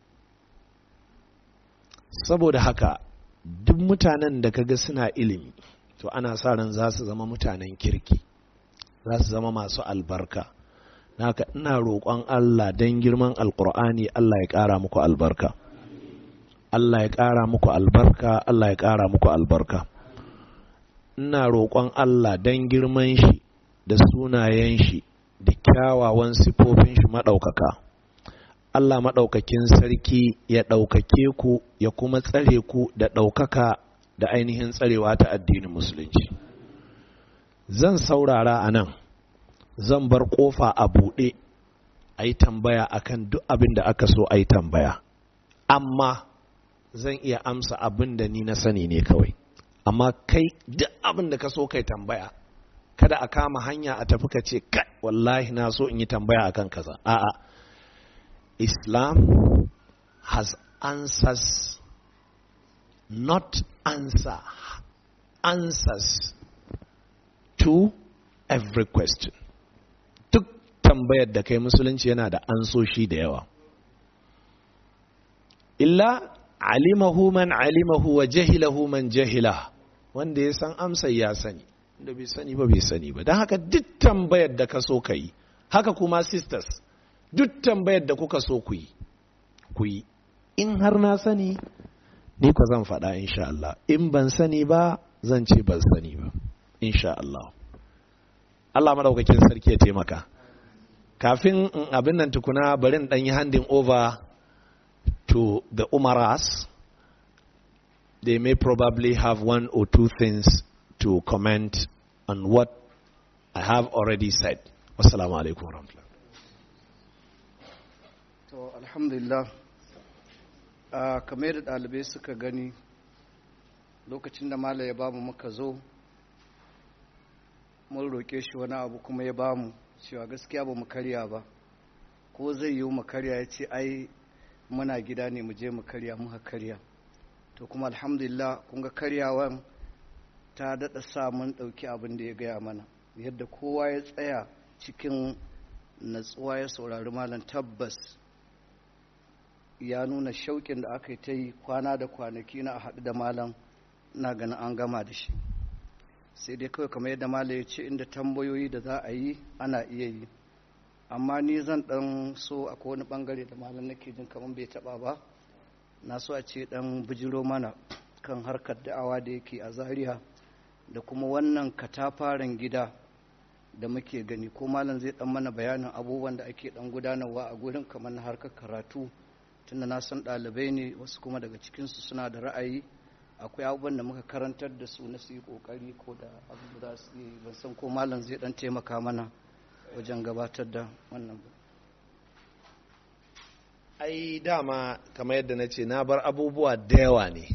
saboda haka duk mutanen da kaga suna ilimi to ana sa ran za su zama mutanen kirki za su zama masu albarka naka ina roƙon Allah don girman alƙur'ani Allah ya ƙara muku albarka Allah ya ƙara muku albarka Allah ya ƙara muku albarka ina roƙon Allah don girman shi da sunayen shi da kyawawan sifofin shi maɗaukaka Allah maɗaukakin sarki ya ɗaukake ku ya kuma tsare ku da ɗaukaka da ainihin tsarewa ta addinin musulunci zan saurara a nan zan bar ƙofa a buɗe a yi tambaya akan duk abin da aka so a yi tambaya amma zan iya amsa abin da ni na sani ne kawai amma kai duk abin da ka so kai tambaya kada a kama hanya a tafi ka ce kai wallahi na so in yi tambaya akan kaza a'a islam has answers not answer answers to every question duk tambayar da kai musulunci yana da ansoshi da yawa illa alimahu man alimahu wa jahilahu man jahila wanda ya san amsa ya sani da bai sani ba bai sani ba don haka duk tambayar da ka so ka yi haka kuma sisters duk tambayar da kuka so ku yi ku yi in har na sani ni ku zan faɗa insha Allah in ban sani ba zan ce ban sani ba insha Allah Allah madaukakin sarki ya taimaka kafin in abin nan tukuna bari in ɗan yi handing over to the umaras they may probably have one or two things to comment on what I have already said. Wassalamu alaikum warahmatullahi to alhamdulillah a kamar da ɗalibai suka gani lokacin da mala ya bamu muka zo mun roƙe shi wani abu kuma ya bamu cewa gaskiya ba mu karya ba ko zai yi mu karya ya ce ai muna gida ne mu je mu karya muka karya to kuma alhamdulillah kun ga karyawan ta daɗa sa mun ɗauki abin da ya gaya mana yadda kowa ya tsaya cikin natsuwa ya saurari malam tabbas ya nuna shauƙin da aka yi ta yi kwana da kwanaki na a haɗu da malam na ganin an gama da shi sai dai kawai kamar yadda malam ya ce inda tambayoyi da za a yi ana iya yi amma ni zan ɗan so a wani ɓangare da malam nake jin kamar bai taɓa ba na so a ce ɗan bijiro mana kan harkar da'awa da yake a zaria da kuma wannan katafaren gida da muke gani ko malam zai ɗan mana bayanin abubuwan da ake ɗan gudanarwa a gurin kamar na harkar karatu tunda na san ɗalibai ne wasu kuma daga cikinsu suna da ra'ayi akwai abubuwan da muka karantar da su na su yi ƙoƙari ko da abu da su yi ban san ko malam zai ɗan taimaka mana wajen gabatar da wannan ba ai dama kamar yadda na ce na bar abubuwa da yawa ne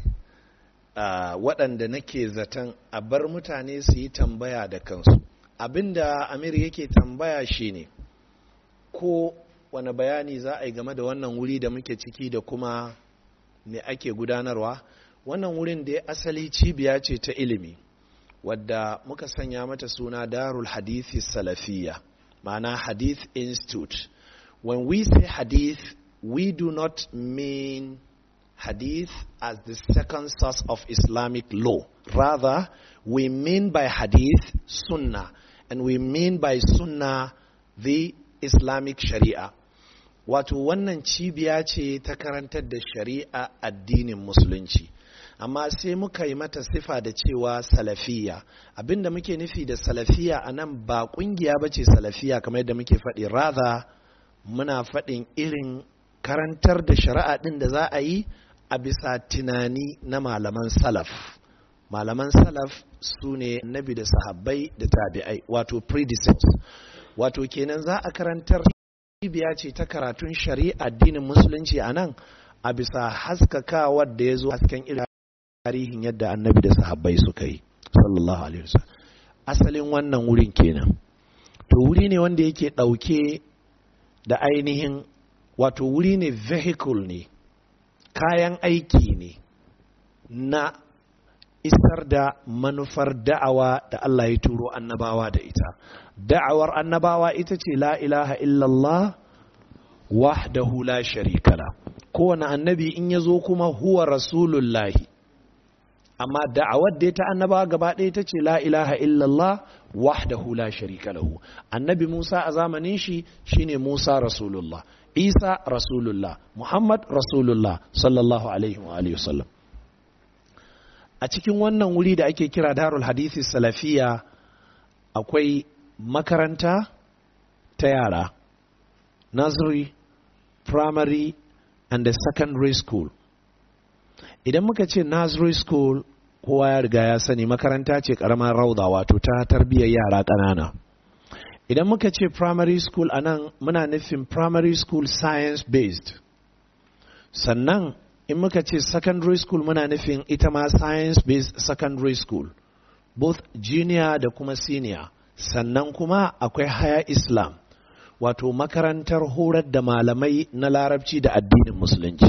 waɗanda nake zaton a bar mutane su yi tambaya da kansu abinda amir yake tambaya shine ko wani bayani za a yi game da wannan wuri da muke ciki da kuma me ake gudanarwa wannan wurin da ya asali cibiya ce ta ilimi wadda muka sanya mata suna darul hadithi salafiya ma'ana hadith institute when we say hadith we do not mean hadith as the second source of islamic law rather we mean by hadith sunnah and we mean by sunnah the islamic sharia wato wannan cibiya ce ta karantar da shari'a addinin musulunci amma sai muka yi mata sifa da cewa salafiya abinda muke nufi da salafiya a nan ba kungiya ba ce salafiya kamar yadda muke faɗi rather muna faɗin irin karantar da shari'a ɗin da za a yi a bisa tunani na malaman salaf malaman salaf su ne nabi da sahabbai da tabi'ai wato predecessors wato kenan za a karantar cibiya ce ta karatun shari'a addinin musulunci a nan a bisa haskakawar da ya zo hasken irin tarihin yadda annabi da sahabbai suka yi sallallahu alaihi wasallam asalin wannan wurin kenan to wuri ne wanda yake ɗauke da ainihin wato wuri ne vehicle ne kayan aiki ne na isar da manufar da'awa da Allah ya turo annabawa da ita da'awar annabawa ita ce la ilaha illallah wahdahu la sharika la kowane annabi in ya zo kuma huwa rasulullahi amma da'awar da ta annabawa gaba ɗaya ta ce la ilaha illallah wahdahu la sharika lahu annabi Musa a zamanin shi shine Musa rasulullah Isa rasulullah Muhammad rasulullah sallallahu alaihi wa alihi wasallam a cikin wannan wuri da ake kira darul hadithi salafiya akwai makaranta ta yara nursery primary and the secondary school idan muka ce nursery school kowa ya riga ya sani makaranta ce karamar rauda wato ta tarbiyyar yara ƙanana idan muka ce primary school a nan muna nufin primary school science based sannan in muka ce secondary school muna nufin ita ma science based secondary school both junior da kuma senior sannan kuma akwai higher islam wato makarantar horar da malamai na larabci da addinin musulunci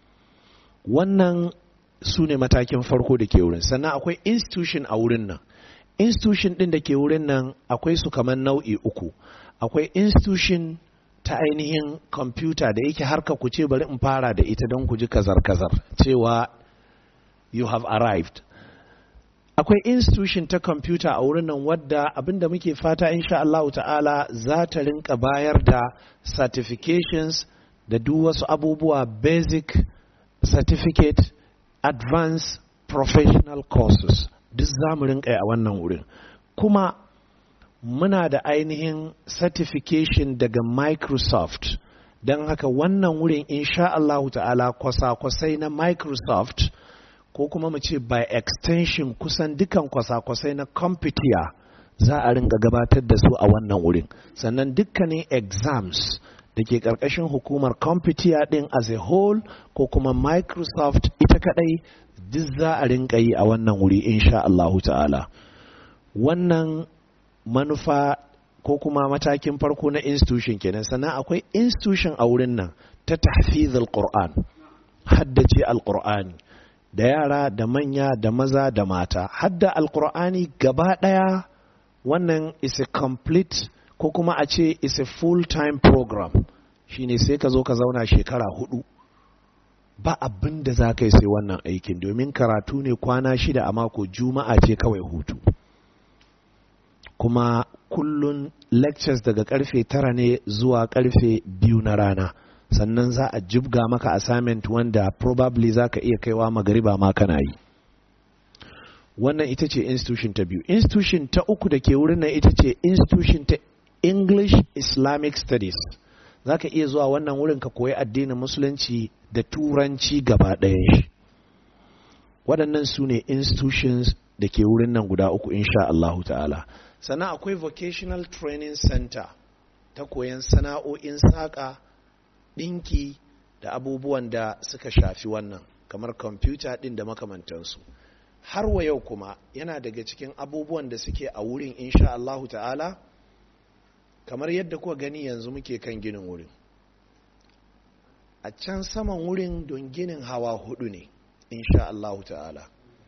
wannan su ne matakin farko da ke wurin sannan akwai institution a wurin nan institution ɗin da ke wurin nan akwai su kamar nau'i uku akwai institution ta ainihin kwamfuta da yake harka ku ce bari in fara da ita don ku ji kazar-kazar cewa you have arrived akwai institution ta kwamfuta a wurin nan wadda abinda muke fata insha Allah ta'ala za ta rinka bayar da certifications da duk wasu abubuwa basic certificate advanced professional courses duk za mu rinka a wannan wurin kuma muna da ainihin certification daga microsoft don haka wannan wurin insha Allah ta'ala kwasa-kwasai na microsoft ko kuma mu ce by extension kusan dukan kwasa-kwasai na computer za a rinka gabatar da su a wannan wurin sannan dukkanin exams da ke ƙarƙashin hukumar computer ɗin as a whole ko kuma microsoft ita kaɗai duk za a rinka yi a wannan wuri insha Allahu ta'ala wannan manufa ko kuma matakin farko na institution kenan sannan akwai institution a wurin nan ta tahfizul qur'an haddace alqur'ani da yara da manya da maza da mata hadda alqur'ani gaba daya wannan is a complete ko kuma a ce is a full time program shine sai ka zo ka zauna shekara hudu ba abin da za ka yi sai wannan aikin domin karatu ne kwana shida a mako juma'a ce kawai hutu kuma kullun lectures daga karfe tara ne zuwa karfe biyu na rana sannan za a jibga maka assignment wanda probably za ka iya kaiwa magariba ma kana yi wannan ita ce institution ta biyu institution ta uku da ke wurin nan ita ce institution ta english islamic studies za ka iya zuwa wannan wurin ka koyi addinin musulunci da turanci gaba ɗayan shi waɗannan su ne institutions da ke wurin nan guda uku insha Allahu ta'ala sannan akwai vocational training center ta koyan sana'o'in saƙa ɗinki da abubuwan da suka shafi wannan kamar kwamfuta ɗin da makamantansu har wa yau kuma yana daga cikin abubuwan da suke a wurin insha Allahu ta'ala kamar yadda kuka gani yanzu muke kan ginin wurin a can saman wurin don ginin hawa hudu ne insha Allahu ta'ala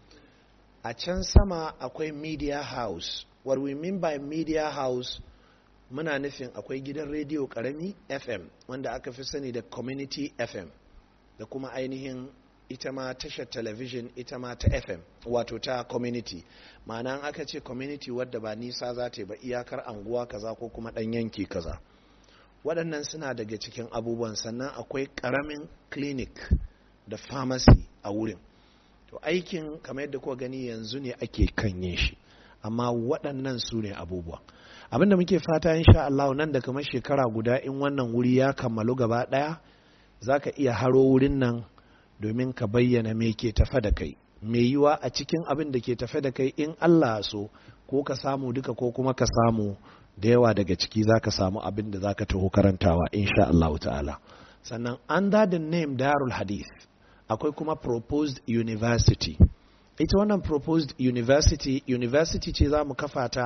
a can sama akwai media house what we mean by media house muna nufin akwai gidan rediyo karami fm wanda aka fi sani da community fm da kuma ainihin ita ma tashar television ita ma ta fm wato ta community ma'ana aka ce community wadda ba nisa za ta yi ba iyakar anguwa kaza ko kuma ɗan yanki kaza waɗannan suna daga cikin abubuwan sannan akwai ƙaramin clinic da pharmacy a wurin to aikin kamar yadda kuka gani yanzu ne ake kanye shi amma waɗannan su ne abubuwa abinda muke fata insha Allah nan da kamar shekara guda in wannan wuri ya kammalu gaba ɗaya za ka iya haro wurin nan domin ka bayyana me ke tafe da kai mai yiwa a cikin abin da ke tafe da kai in Allah so ko ka samu duka ko kuma ka samu da yawa daga ciki za ka samu abin da za ka taho karantawa insha Allah ta'ala sannan under the name darul hadith akwai kuma proposed university ita wannan proposed university university ce za mu kafa ta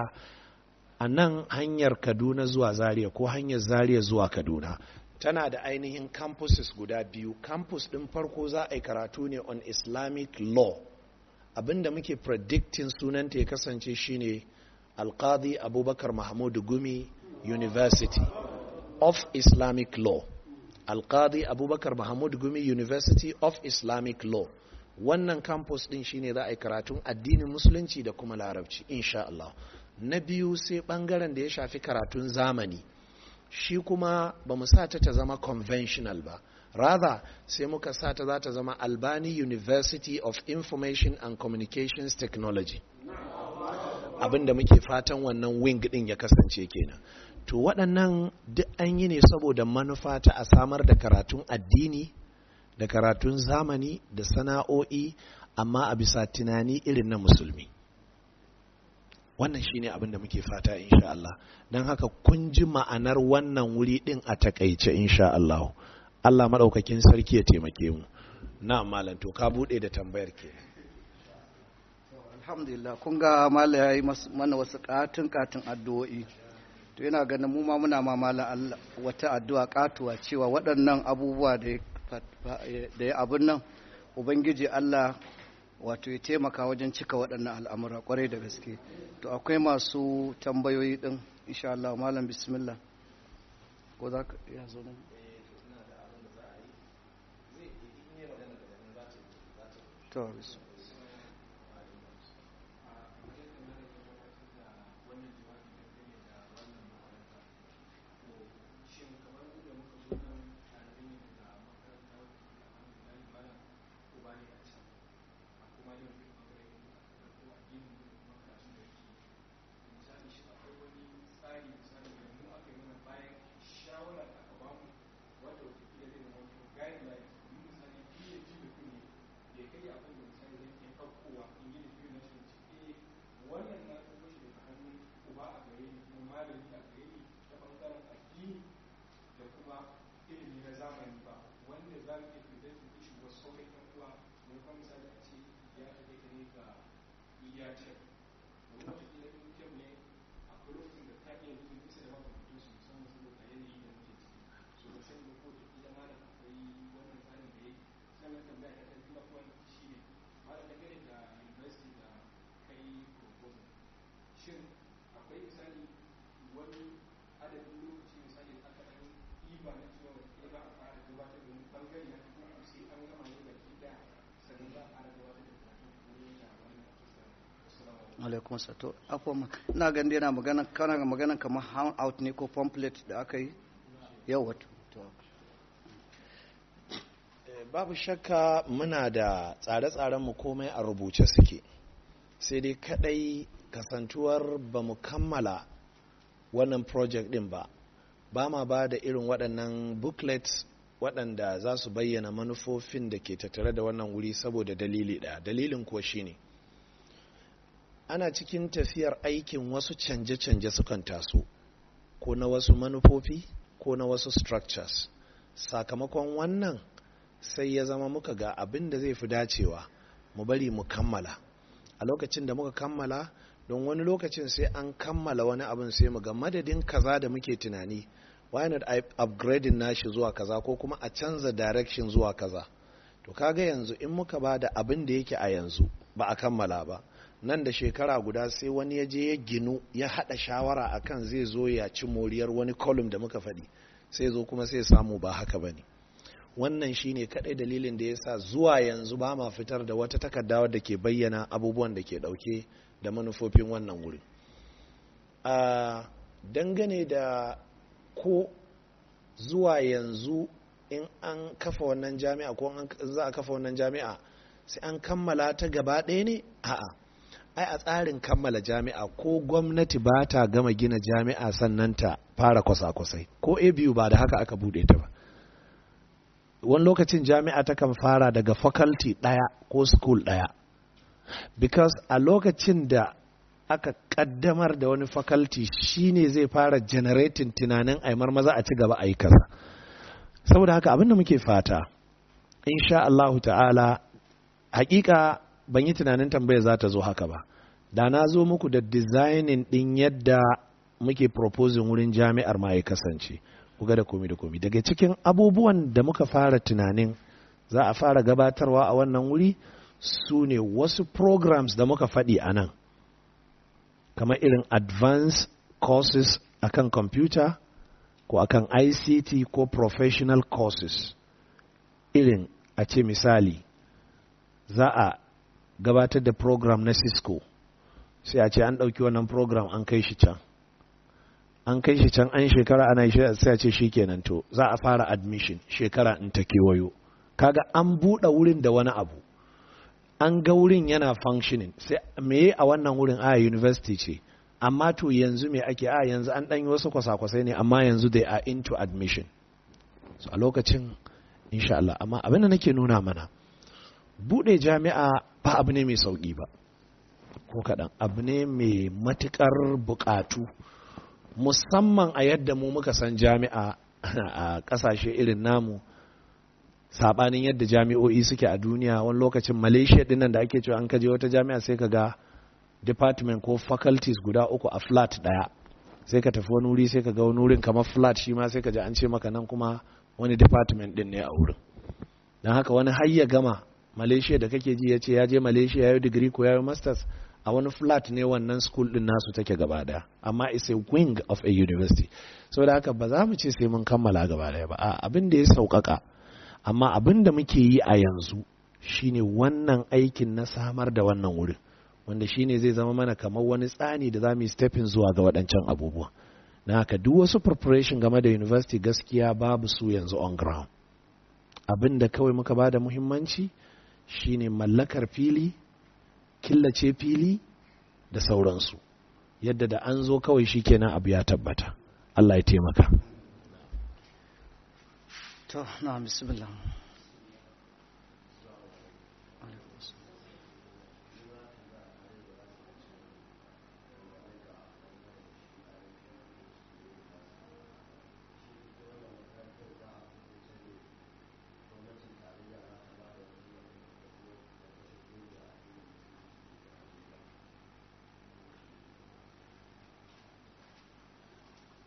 a nan hanyar kaduna zuwa zaria ko hanyar zaria zuwa kaduna tana da ainihin campuses guda biyu campus ɗin farko za a yi karatu ne on islamic law abinda muke predicting sunanta ya kasance shine alqadi abubakar mahmud gumi university of islamic law alqadi abubakar mahmud gumi university of islamic law wannan campus ɗin shine za a yi karatun addinin musulunci da kuma larabci insha Allah na biyu sai ɓangaren da ya shafi karatun zamani shi kuma ba mu sa ta ta zama conventional ba rather sai muka sa ta za ta zama albani university of information and communications technology abinda muke fatan wannan wing din ya kasance kenan to waɗannan duk an yi ne saboda manufa ta a samar da karatun addini da karatun zamani da sana'o'i amma a bisa tunani irin na musulmi wannan shine abin da muke fata insha Allah don haka kun ji ma'anar wannan wuri din a takaice insha Allah Allah maɗaukakin sarki ya taimake mu na malam to ka buɗe da tambayar ke alhamdulillah kun ga mala ya yi mana wasu katin katin addu'o'i to yana ganin mu ma muna ma mala Allah wata addu'a katuwa cewa waɗannan abubuwa da ya abun nan ubangiji Allah wato ya taimaka wajen cika waɗannan al'amura kwarai da gaske to akwai masu tambayoyi ɗin insha Allah malam bismillah ko za ka iya zo nan to bismillah iya ce wani wata kila in kyau ne akwai lokacin da ka iya yin bisa da maka mutum su musamman saboda yanayi da muke ciki so da sani ko da kila malam akwai wannan tsarin da ya sannan tambaya ta ta kuma kuma shi ne malam dangane da university da kai proposal shin akwai misali wani adadin lokaci misali da aka ɗan ɗiba na cewa wata za a fara gabatar da wani ɓangare na kuma a sai an gama ne baki da sannan za a fara gabatar da karatu ko da wannan assalamu alaikum sato akwai ina ganin yana magana kana magana kamar hand out ne ko pamphlet da aka yi yau wato babu shakka muna da tsare-tsarenmu komai a rubuce suke sai dai kadai kasantuwar ba mu kammala wannan project din ba ba ma ba da irin waɗannan booklets waɗanda za su bayyana manufofin da ke tattare da wannan wuri saboda dalili ɗaya dalilin kuwa shine ana cikin tafiyar aikin wasu canje-canje sukan taso ko na wasu manufofi ko na wasu structures sakamakon wannan sai ya zama muka ga abin da zai fi dacewa mu bari mu kammala a lokacin da muka kammala don wani lokacin sai an kammala wani abin sai mu ga madadin kaza da muke tunani why not upgrading nashi zuwa kaza ko kuma a canza direction zuwa kaza to kaga yanzu in muka ba da abin da yake a yanzu ba a kammala ba nan da shekara guda sai wani ya je ya ginu ya haɗa shawara akan zai zo ya ci moriyar wani column da muka faɗi sai zo kuma sai samu ba haka ba ne wannan shine kadai dalilin da yasa zuwa yanzu ba ma fitar da wata takarda wadda ke bayyana abubuwan da ke dauke da manufofin wannan wuri a dangane da ko zuwa yanzu in an kafa wannan jami'a ko za a kafa wannan jami'a sai an kammala ta gaba ɗaya ne a'a ai a tsarin kammala jami'a ko gwamnati ba ta gama gina jami'a sannan ta fara kwasa-kwasai ko a biyu ba da haka aka bude ta ba wani lokacin jami'a takan fara daga faculty ɗaya ko school ɗaya because a lokacin da aka kaddamar da wani faculty shine zai fara generating tunanin aimar maza a ci gaba a yi kasa saboda haka abinda muke fata insha Allahu ta'ala hakika ban yi tunanin tambaya za ta zo haka ba da na zo muku da designing din yadda muke proposing wurin jami'ar ma ya kasance kuga da komi da komi daga cikin abubuwan da muka fara tunanin za a fara gabatarwa a wannan wuri su ne wasu programs da muka faɗi a nan kamar irin advanced courses akan computer ko akan ICT ko professional courses irin a ce misali za a gabatar da program na Cisco sai a ce an ɗauki wannan program an kai shi can an kai shi can an shekara ana yi sai a ce shi kenan to za a fara admission shekara in ta kewayo kaga an buɗe wurin da wani abu an ga wurin yana functioning sai me a wannan wurin a university ce amma to yanzu me ake a yanzu an ɗan yi wasu kwasa-kwasai ne amma yanzu they are into admission so a lokacin insha Allah amma abin da nake nuna mana buɗe jami'a ba abu ne mai sauƙi ba ko kaɗan abu ne mai matuƙar buƙatu musamman a yadda mu muka san jami'a a ƙasashe irin namu sabanin yadda jami'o'i suke a duniya wani lokacin malaysia dinnan da ake cewa an kaje wata jami'a sai ka ga department ko faculties guda uku a flat daya sai ka tafi wani wuri sai ka ga wani wurin kamar flat shi ma sai ka ji an ce maka nan kuma wani department din ne a wurin don haka wani har ya gama malaysia da kake ji ya ce ya je malaysia ya yi digiri ko ya yi masters a wani flat ne wannan school din nasu take gaba daya amma it's a wing of a university saboda haka ba za mu ce sai mun kammala gaba daya ba abin da ya sauƙaƙa amma abin da muke yi a yanzu shine wannan aikin na samar da wannan wurin wanda shine zai zama mana kamar wani tsani da za mu yi stepping zuwa ga waɗancan abubuwa na haka duk wasu preparation game da university gaskiya babu su yanzu on ground abin da kawai muka ba da muhimmanci shine mallakar fili killace fili da sauransu yadda da an zo kawai shi kenan abu ya tabbata Allah ya taimaka to na bismillah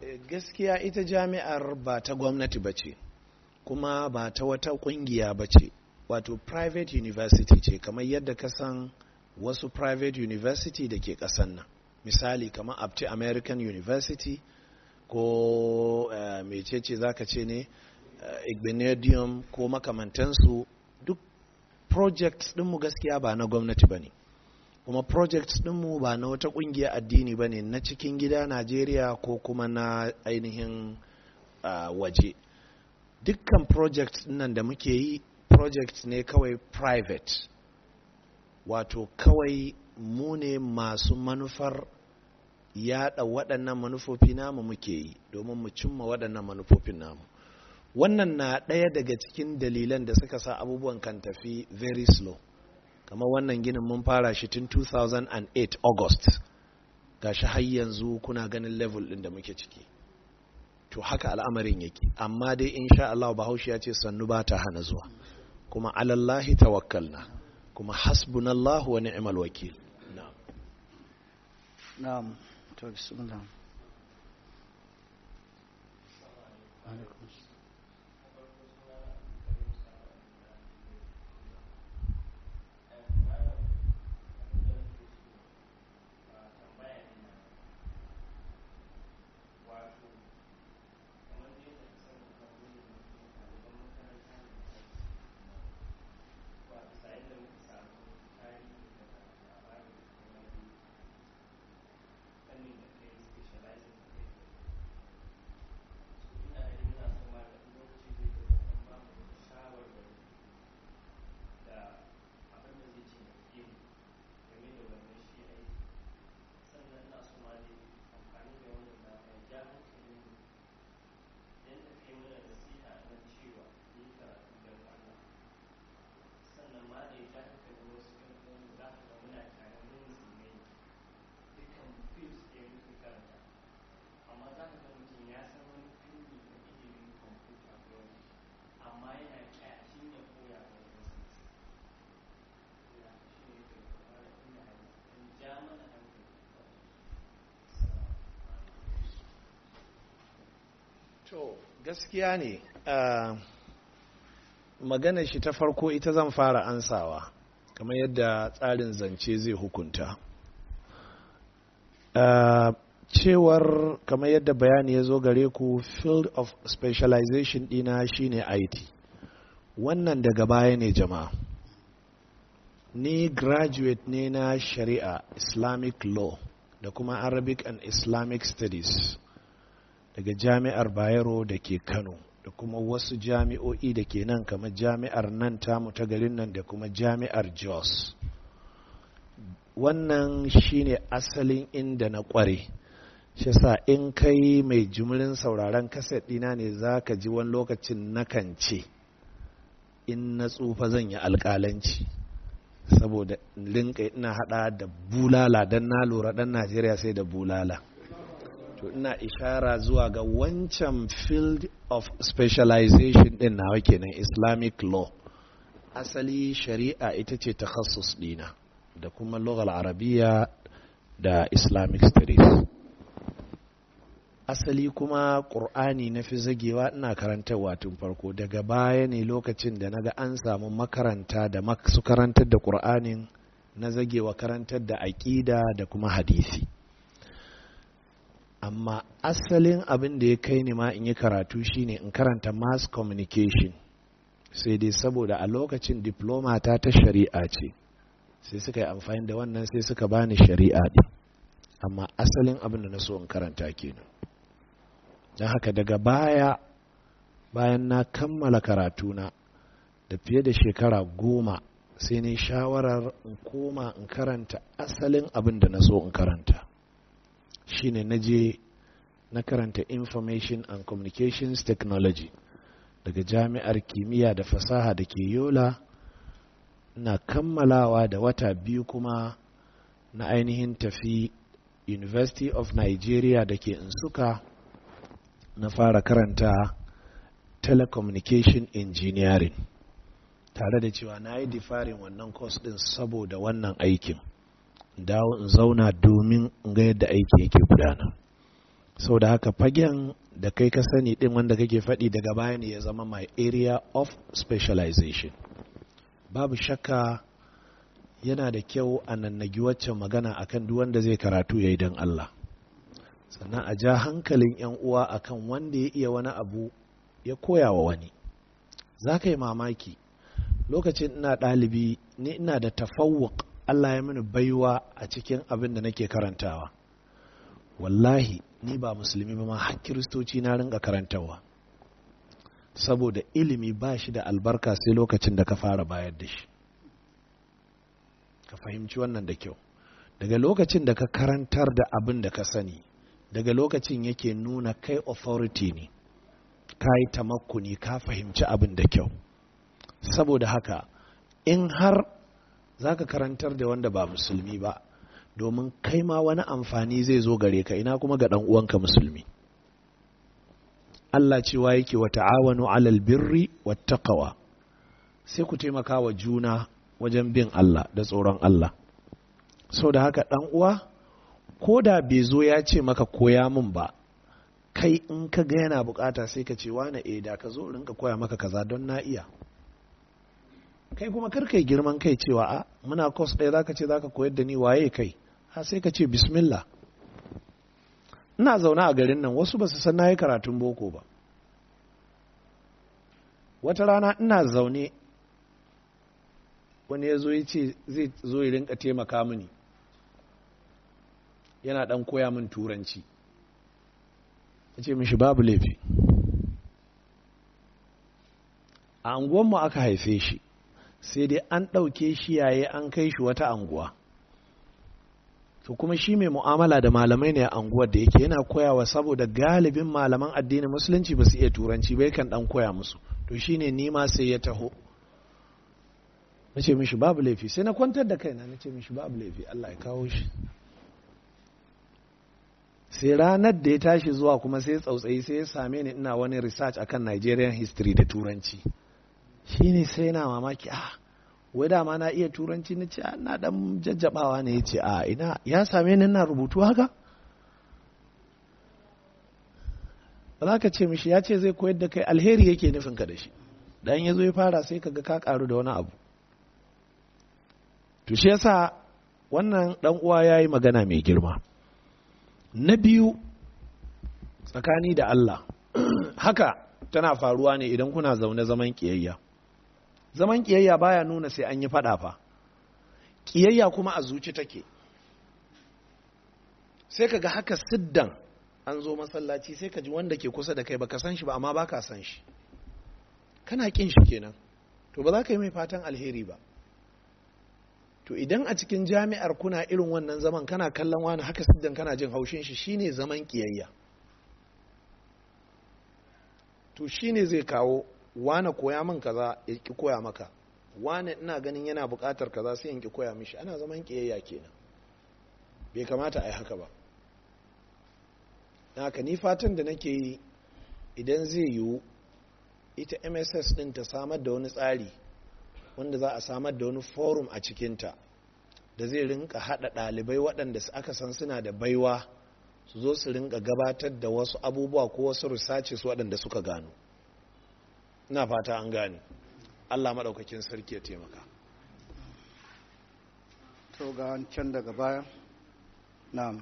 gaskiya ita jami'ar ba ta gwamnati ba ce kuma ba ta wata kungiya ba ce wato private university ce kamar yadda ka san wasu private university da ke kasan nan misali kamar apti american university ko uh, mecece za ka ce ne uh, igbinedium ko makamantansu duk projects ɗinmu gaskiya ba na gwamnati ba ne kuma projects ɗinmu ba na wata ƙungiya addini ba ne na cikin gida najeriya ko kuma na ainihin uh, waje dukkan projects nan da muke yi projects ne kawai private wato kawai mu ne masu manufar yada waɗannan manufofi namu muke yi domin mu cimma waɗannan manufofin namu wannan na ɗaya daga cikin dalilan da suka sa abubuwan kan tafi very slow kamar wannan ginin mun fara shi tun 2008 august gashi har yanzu kuna ganin level ɗin da muke ciki to haka al'amarin yake amma dai insha Allah bahaushe ya ce sannu ba ta hana zuwa kuma alallahi tawakkalna kuma hasbunallahu wa ni'mal wakil na'am na'am to bismillah alaikum To gaskiya ne magana shi ta farko ita zan fara ansawa kamar yadda tsarin zance zai hukunta. cewar kamar yadda bayani ya zo gare ku field of specialization dina shine IT wannan daga baya ne jama'a ni graduate ne na shari'a islamic law da kuma arabic and islamic studies daga jami'ar bayero da ke kano da kuma wasu jami'o'i da ke nan kamar jami'ar nan tamu ta garin nan da kuma jami'ar jos wannan shine asalin inda na kware shi sa in kai mai jimrin sauraron kaset dina ne za ka ji wani lokacin nakan ce in na tsufa zan yi alkalanci saboda linka ina hada da bulala don na lura dan najeriya sai da bulala to ina ishara zuwa ga wancan field of specialization din nawa kenan islamic law asali shari'a ita ce takhassus dina da kuma lughal arabiya da islamic studies asali kuma ƙur'ani na fi zagewa ina karantarwa tun farko daga baya ne lokacin da naga an samu makaranta da su karantar da ƙur'anin na zagewa karantar da aƙida da kuma hadisi amma asalin abin da ya kai ni ma in yi karatu shine in karanta mass communication sai dai saboda a lokacin diploma ta ta shari'a ce sai suka yi amfani da wannan sai suka bani shari'a ɗin amma asalin abin da na so in karanta kenan don haka daga baya bayan na kammala karatuna da fiye da shekara goma sai ne shawarar in koma in karanta asalin abin da na so in karanta shine na je na karanta information and communications technology daga jami'ar kimiyya da fasaha da ke yola na kammalawa da wata biyu kuma na ainihin tafi university of nigeria da ke insuka na fara karanta telecommunication engineering tare da cewa na yi difarin wannan course din saboda wannan aikin dawo in zauna domin in ga yadda aiki yake gudana sau da haka fagen da kai ka sani din wanda kake faɗi daga baya ne ya zama my area of specialization babu shakka yana da kyau a nannagi waccan magana akan duk wanda zai karatu ya yi don Allah sannan a ja hankalin 'yan uwa akan wanda ya iya wani abu ya koya wa wani za ka yi mamaki lokacin ina ɗalibi ni ina da tafawuk Allah ya mini baiwa a cikin abin da nake karantawa wallahi ni ba musulmi ba ma har kiristoci na ringa karantawa saboda ilimi ba shi da albarka sai lokacin da ka fara bayar da shi ka fahimci wannan da kyau daga lokacin da ka karantar da abin da ka sani daga lokacin yake nuna kai authority ne ka yi tamakkuni ka fahimci abin da kyau saboda haka in har za ka karantar da wanda ba musulmi ba domin kai ma wani amfani zai zo gare ka ina kuma ga ɗan uwanka musulmi Allah cewa yake wa ta'awanu alal birri wattaqwa sai ku taimaka wa juna wajen bin Allah da tsoron Allah sau da haka ɗan uwa ko da bai zo ya ce maka koya min ba kai in ka ga yana bukata sai ka ce wane eh da ka zo rinka koya maka kaza don na iya kai kuma kar kai girman kai cewa a muna kos ɗaya zaka ce zaka koyar da ni waye kai ha sai ka ce bismillah ina zaune a garin nan wasu ba su san na yi karatun boko ba wata rana ina zaune wani ya zo ya ce zai zo ya rinka taimaka mini yana ɗan koya min turanci ya ce mishi babu laifi a anguwanmu aka haife shi sai dai an ɗauke shi yaye an kai shi wata anguwa to kuma shi mai mu'amala da malamai ne a anguwar da yake yana koyawa saboda galibin malaman addinin musulunci ba su iya turanci bai kan ɗan koya musu to shine ni ma sai ya taho na ce mishi babu laifi sai na kwantar da kaina na ce mishi babu laifi Allah ya kawo shi sai ranar da ya tashi zuwa kuma sai tsautsayi sai ya same ni ina wani research akan Nigerian history da turanci shine sai na mamaki ah wai dama na iya turanci na ce na dan jajjabawa ne ya ce a ina ya same ni ina rubutu haka ba za ka ce mishi ya ce zai koyar da kai alheri yake nufin ka da shi dan ya zo ya fara sai ka ga ka karu da wani abu to shi yasa wannan dan uwa ya yi magana mai girma na biyu tsakani da Allah haka tana faruwa ne idan kuna zaune zaman kiyayya zaman kiyayya baya nuna sai an yi fada fa kiyayya kuma a zuci take sai ka ga haka siddan an zo masallaci sai ka ji wanda ke kusa da kai baka san shi ba amma baka san shi kana kin shi kenan to ba za ka yi mai fatan alheri ba to idan a cikin jami'ar kuna irin wannan zaman kana kallon wani haka siddan kana jin haushin shi shine zaman kiyayya to shine zai kawo wane koya min kaza ya ki koya maka wane ina ganin yana buƙatar kaza sai in ki koya mishi ana zaman kiyayya kenan bai kamata a yi haka ba haka ni fatan da nake yi idan zai yiwu ita mss din ta samar da wani tsari wanda za a samar da wani forum a cikinta da zai rinka haɗa ɗalibai waɗanda aka san suna da baiwa su zo su rinka gabatar da wasu abubuwa ko wasu researches waɗanda suka gano ina fata an gane allah maɗaukakin sarki ya taimaka to ga can daga baya na'am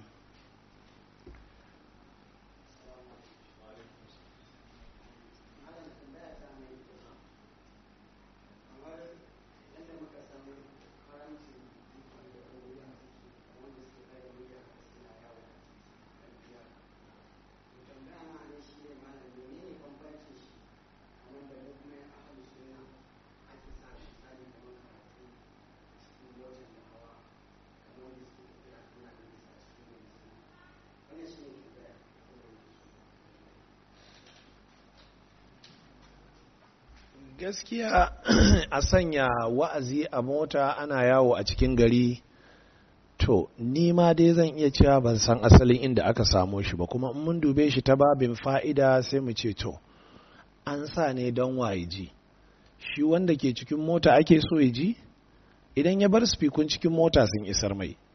gaskiya a sanya wa'azi a mota ana yawo a cikin gari to ni ma dai zan iya cewa ban san asalin inda aka samo shi ba kuma in mun dube shi ta babin fa'ida sai mu ce to an sa ne don waye ji shi wanda ke cikin mota ake so ya ji idan ya bar spikun cikin mota sun isar mai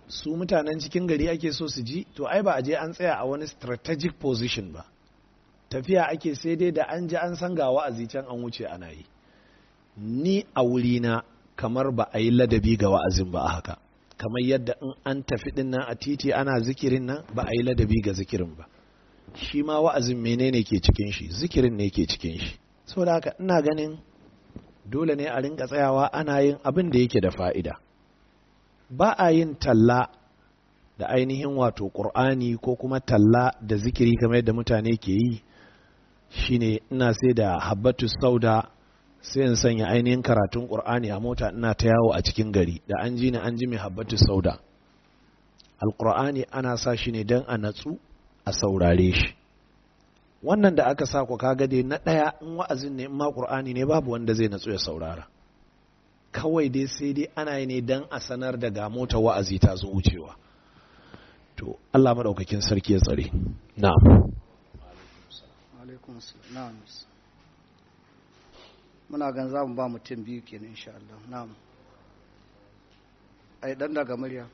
su mutanen cikin gari ake so su ji to ai ba a je an tsaya a wani strategic position ba tafiya ake sai dai da an ji an san ga wa'azi can an wuce ana yi ni a wurina kamar ba a yi ladabi ga wa'azin ba a haka kamar yadda in an tafi din nan a titi ana zikirin nan ba a yi ladabi ga zikirin ba shi ma wa'azin menene ke cikin shi zikirin ne ke cikin shi saboda haka ina ganin dole ne a rinka tsayawa ana yin abin da yake da fa'ida ba a yin talla da ainihin wato ƙur'ani ko kuma talla da zikiri kamar yadda mutane ke yi shine ina sai da habbatu sauda sai in sanya ainihin karatun ƙur'ani a mota ina ta yawo a cikin gari da an ji ni an ji mai habbatu sauda alƙur'ani ana sa shi ne don a natsu a saurare shi wannan da aka sa ku kaga dai na ɗaya in wa'azin ne in ma ƙur'ani ne babu wanda zai natsu ya saurara kawai dai sai dai ana yi ne don a sanar da ga mota wa'azi ta zo wucewa to Allah maɗaukakin sarki ya tsare na'am alaikum na'am muna gan za mu ba mutum biyu kenan insha Allah na'am ai dan daga murya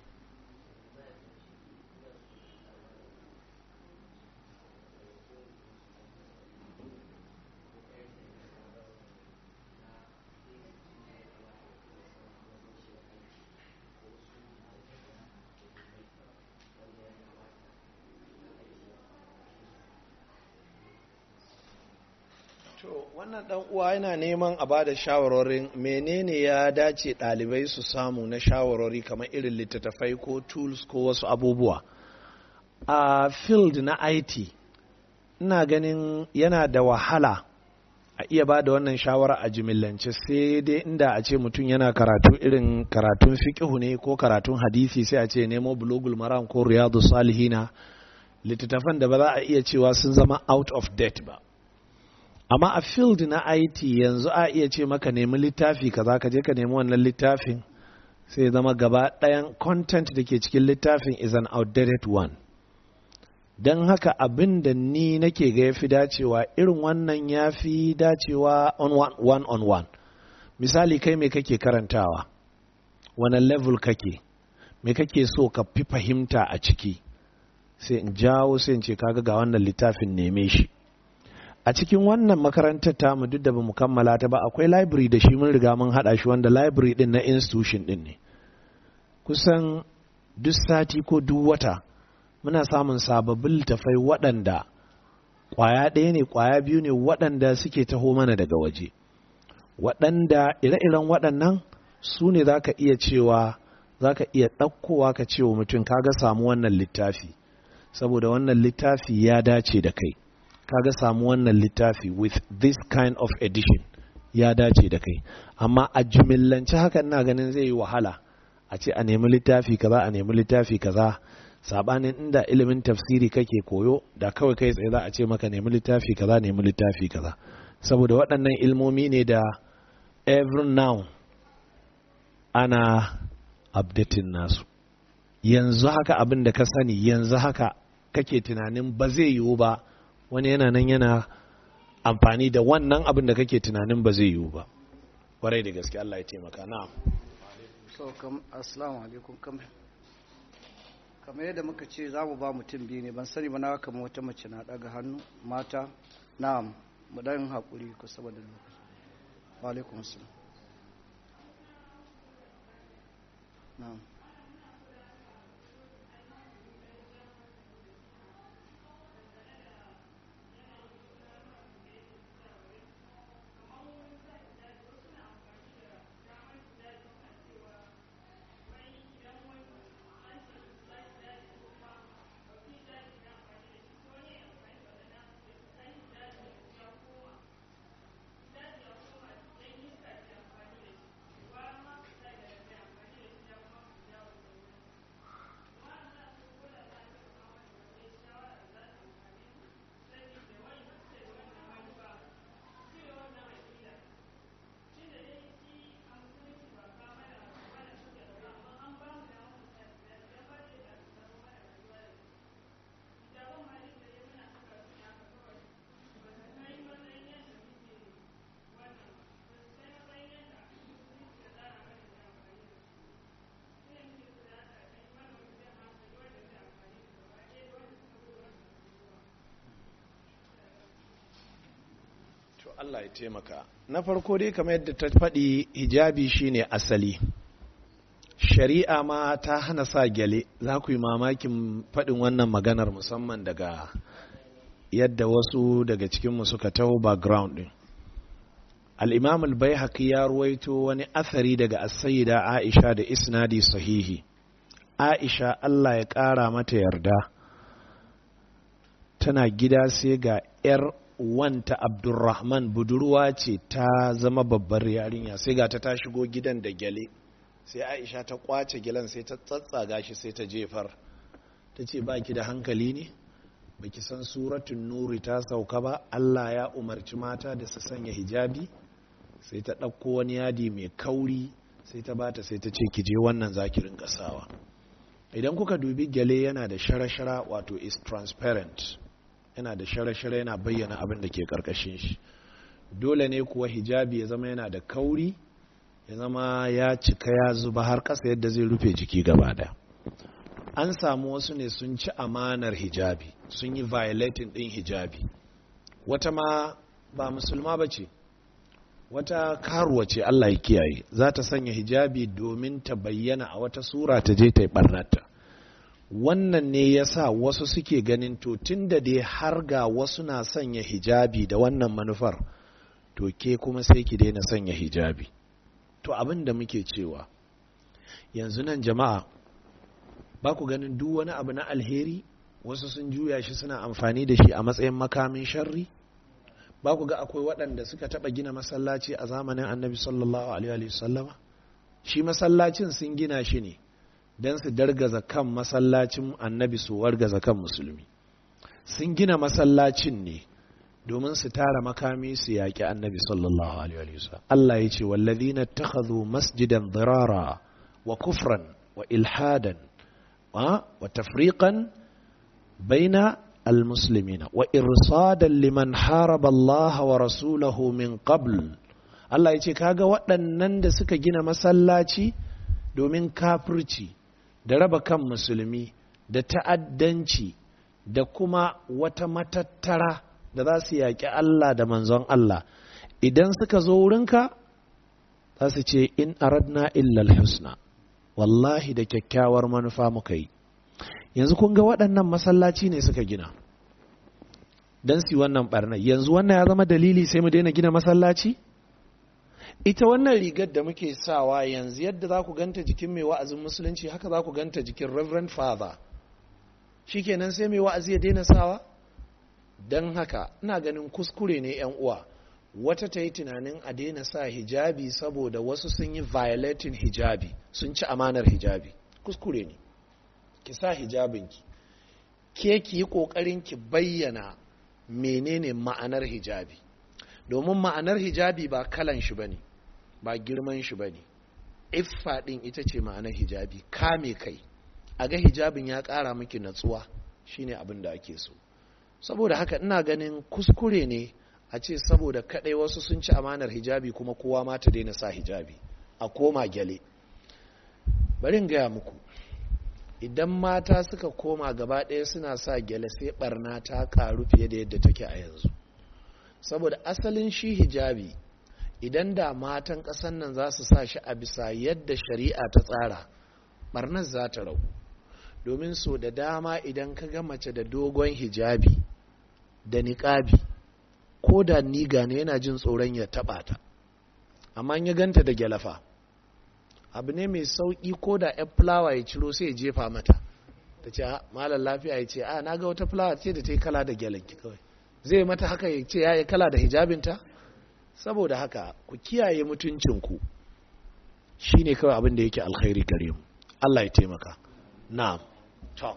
To wannan dan uwa yana neman a bada shawarorin menene ya dace ɗalibai su samu na shawarori kamar irin littattafai ko tools ko wasu abubuwa. A field na IT, ina ganin yana da wahala a iya ba da wannan shawara a jimillance sai dai inda a ce mutum yana karatu irin karatun fiƙihu ne ko karatun hadisi sai a ce nemo bulogul maram ko riyadu salihina littattafan da ba za a iya cewa sun zama out of date ba. amma a field na IT yanzu a iya ce maka nemi littafi kaza ka je ka nemi wannan littafin sai zama gaba ɗayan content da ke cikin littafin is an outdated one don haka abin da ni nake ga ya fi dacewa irin wannan ya fi dacewa on one, one on one misali kai me kake karantawa wani level kake me kake so ka fi fahimta a ciki sai in jawo sai in ce kaga ga wannan littafin neme shi a cikin wannan makarantar tamu duk da ba mu kammala ta ba akwai library da shi mun riga mun haɗa shi wanda library din na institution din ne kusan duk sati ko duk wata muna samun sababbin littafai waɗanda ƙwaya ɗaya ne ƙwaya biyu ne waɗanda suke taho mana daga waje waɗanda ire-iren waɗannan su ne za ka iya cewa za ka iya ɗaukowa ka ce wa mutum kaga samu wannan littafi saboda wannan littafi ya dace da kai kaga samu wannan littafi with this kind of edition ya dace da kai amma a jumillance haka ina ganin zai yi wahala a ce a nemi littafi kaza a nemi littafi kaza sabanin inda ilimin tafsiri kake koyo da kawai kai tsaye za a ce maka nemi littafi kaza nemi littafi kaza saboda waɗannan ilmomi ne da every now ana updating nasu yanzu haka abin da ka sani yanzu haka kake tunanin ba zai yiwu ba wani yana nan yana amfani da wannan abin da kake tunanin ba zai yiwu ba kwarai da gaske Allah ya taimaka na so kam assalamu alaikum kam kamar yadda muka ce za mu ba mutum biyu ne ban sani ba na kama wata mace na daga hannu mata na'am mu dan haƙuri ku saboda lokaci wa alaikum assalam na'am Allah ya taimaka na farko dai kamar yadda ta faɗi hijabi shine asali shari'a ma ta hana sa gyale za ku yi mamakin faɗin wannan maganar musamman daga yadda wasu daga cikinmu suka taho background ɗin al'imam al ya ruwaito wani athari daga asayida aisha da isnadi sahihi aisha Allah ya ƙara mata yarda tana gida sai ga 'yar wanta abdulrahman budurwa ce ta zama babbar yarinya sai ga ta ta shigo gidan da gyale sai aisha ta kwace gilan sai ta tsatsaga shi sai ta jefar ta ce ba ki da hankali ne baki san suratun nuri ta sauka ba allah ya umarci mata da su sanya hijabi sai ta ɗauko wani yadi mai kauri sai ta bata sai ta ce ki je wannan zakirin ƙasawa idan kuka dubi gyale yana da shara-shara wato is transparent yana da shara-shara yana bayyana abin da ke karkashin shi dole ne kuwa hijabi ya zama yana da kauri ya zama ya cika ya zuba har ƙasa yadda zai rufe jiki gaba da an samu wasu ne sun ci amanar hijabi sun yi violating ɗin hijabi wata ma ba musulma ba ce wata karuwa ce Allah ya kiyaye za ta sanya hijabi domin ta bayyana a wata sura ta je ta yi barnata wannan ne ya sa wasu suke ganin to tun da dai har ga wasu na sanya hijabi da wannan manufar to ke kuma sai ki daina sanya hijabi to abin da muke cewa yanzu nan jama'a ba ku ganin duk wani abu na alheri wasu sun juya shi suna amfani da shi a matsayin makamin sharri ba ku ga akwai waɗanda suka taɓa gina masallaci a zamanin annabi sallallahu alaihi wasallama shi masallacin sun gina shi ne don su dargaza kan masallacin annabi su wargaza kan musulmi sun gina masallacin ne domin su tara makami su yaƙi annabi sallallahu alaihi wasallam Allah ya ce wallazina takhadhu masjidan dirara wa kufran wa ilhadan wa tafriqan baina المسلمين وإرصادا لمن حارب الله ورسوله من قبل Allah ya ce kaga waɗannan da suka gina masallaci domin kafirci da raba kan musulmi da ta'addanci da kuma wata matattara da za su yaƙi Allah da manzon Allah idan suka zo wurinka za su ce in aradna illal husna wallahi da kyakkyawar manufa muka yi yanzu kun ga waɗannan masallaci ne suka gina don su wannan barna yanzu wannan ya zama dalili sai mu daina gina masallaci ita wannan rigar da muke sawa yanzu yadda za ku ganta jikin mai wa'azin musulunci haka za ku ganta jikin reverend father shikenan sai mai wa'azi ya daina sawa don haka ina ganin kuskure ne yan uwa wata ta yi tunanin a daina sa hijabi saboda wasu sun yi violating hijabi sun ci amanar hijabi kuskure ne ki sa hijabinki ke ki yi ƙoƙarin ki bayyana menene ma'anar hijabi domin ma'anar hijabi ba kalan shi bane ba girman shi bane iffa din ita ce ma'anar hijabi kame kai a ga hijabin ya ƙara miki natsuwa shine abin da ake so saboda haka ina ganin kuskure ne a ce saboda kadai wasu sun ci amanar hijabi kuma kowa ma ta daina sa hijabi a koma gyale bari in gaya muku idan mata suka koma gaba ɗaya suna sa gyale sai barna ta karu fiye da yadda take a yanzu saboda asalin shi hijabi idan da matan ƙasan nan za su sa shi a bisa yadda shari'a ta tsara barnar za ta ragu domin so da dama idan ka ga mace da dogon hijabi da niƙabi ko da niga ne yana jin tsoron ya taɓa ta amma ya ganta da gyalafa abu ne mai sauƙi ko da yan fulawa ya ciro sai ya jefa mata ta ce malar lafiya ya ce a na ga wata fulawa ce da ta yi kala da gyalanki kawai zai mata haka ya ce ya yi kala da hijabinta saboda haka ku kiyaye mutuncinku shi ne kawai abin da yake alkhairi gare mu Allah ya taimaka na'am to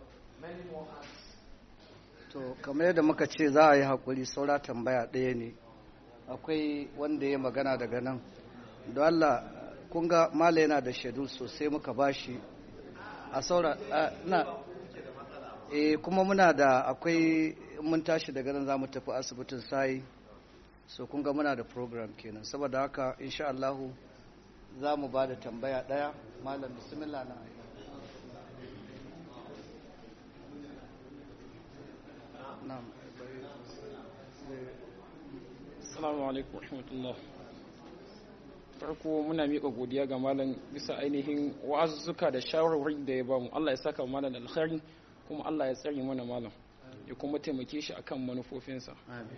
to kamar yadda muka ce za a yi haƙuri saura tambaya ɗaya ne akwai wanda ya magana daga nan don Allah kun ga mala yana da shaidu sosai muka bashi a saura na e kuma muna da akwai mun tashi daga nan za mu tafi asibitin sai so kun ga muna da program kenan saboda haka insha Allahu za mu ba da tambaya ɗaya malam bismillah na Assalamu alaikum rahmatullah. Farko muna miƙa godiya ga malam bisa ainihin wa'azuzzuka da shawarwari da ya bamu. Allah ya saka malam alkhairi kuma Allah ya tsare mana malam ya kuma taimake shi akan manufofinsa.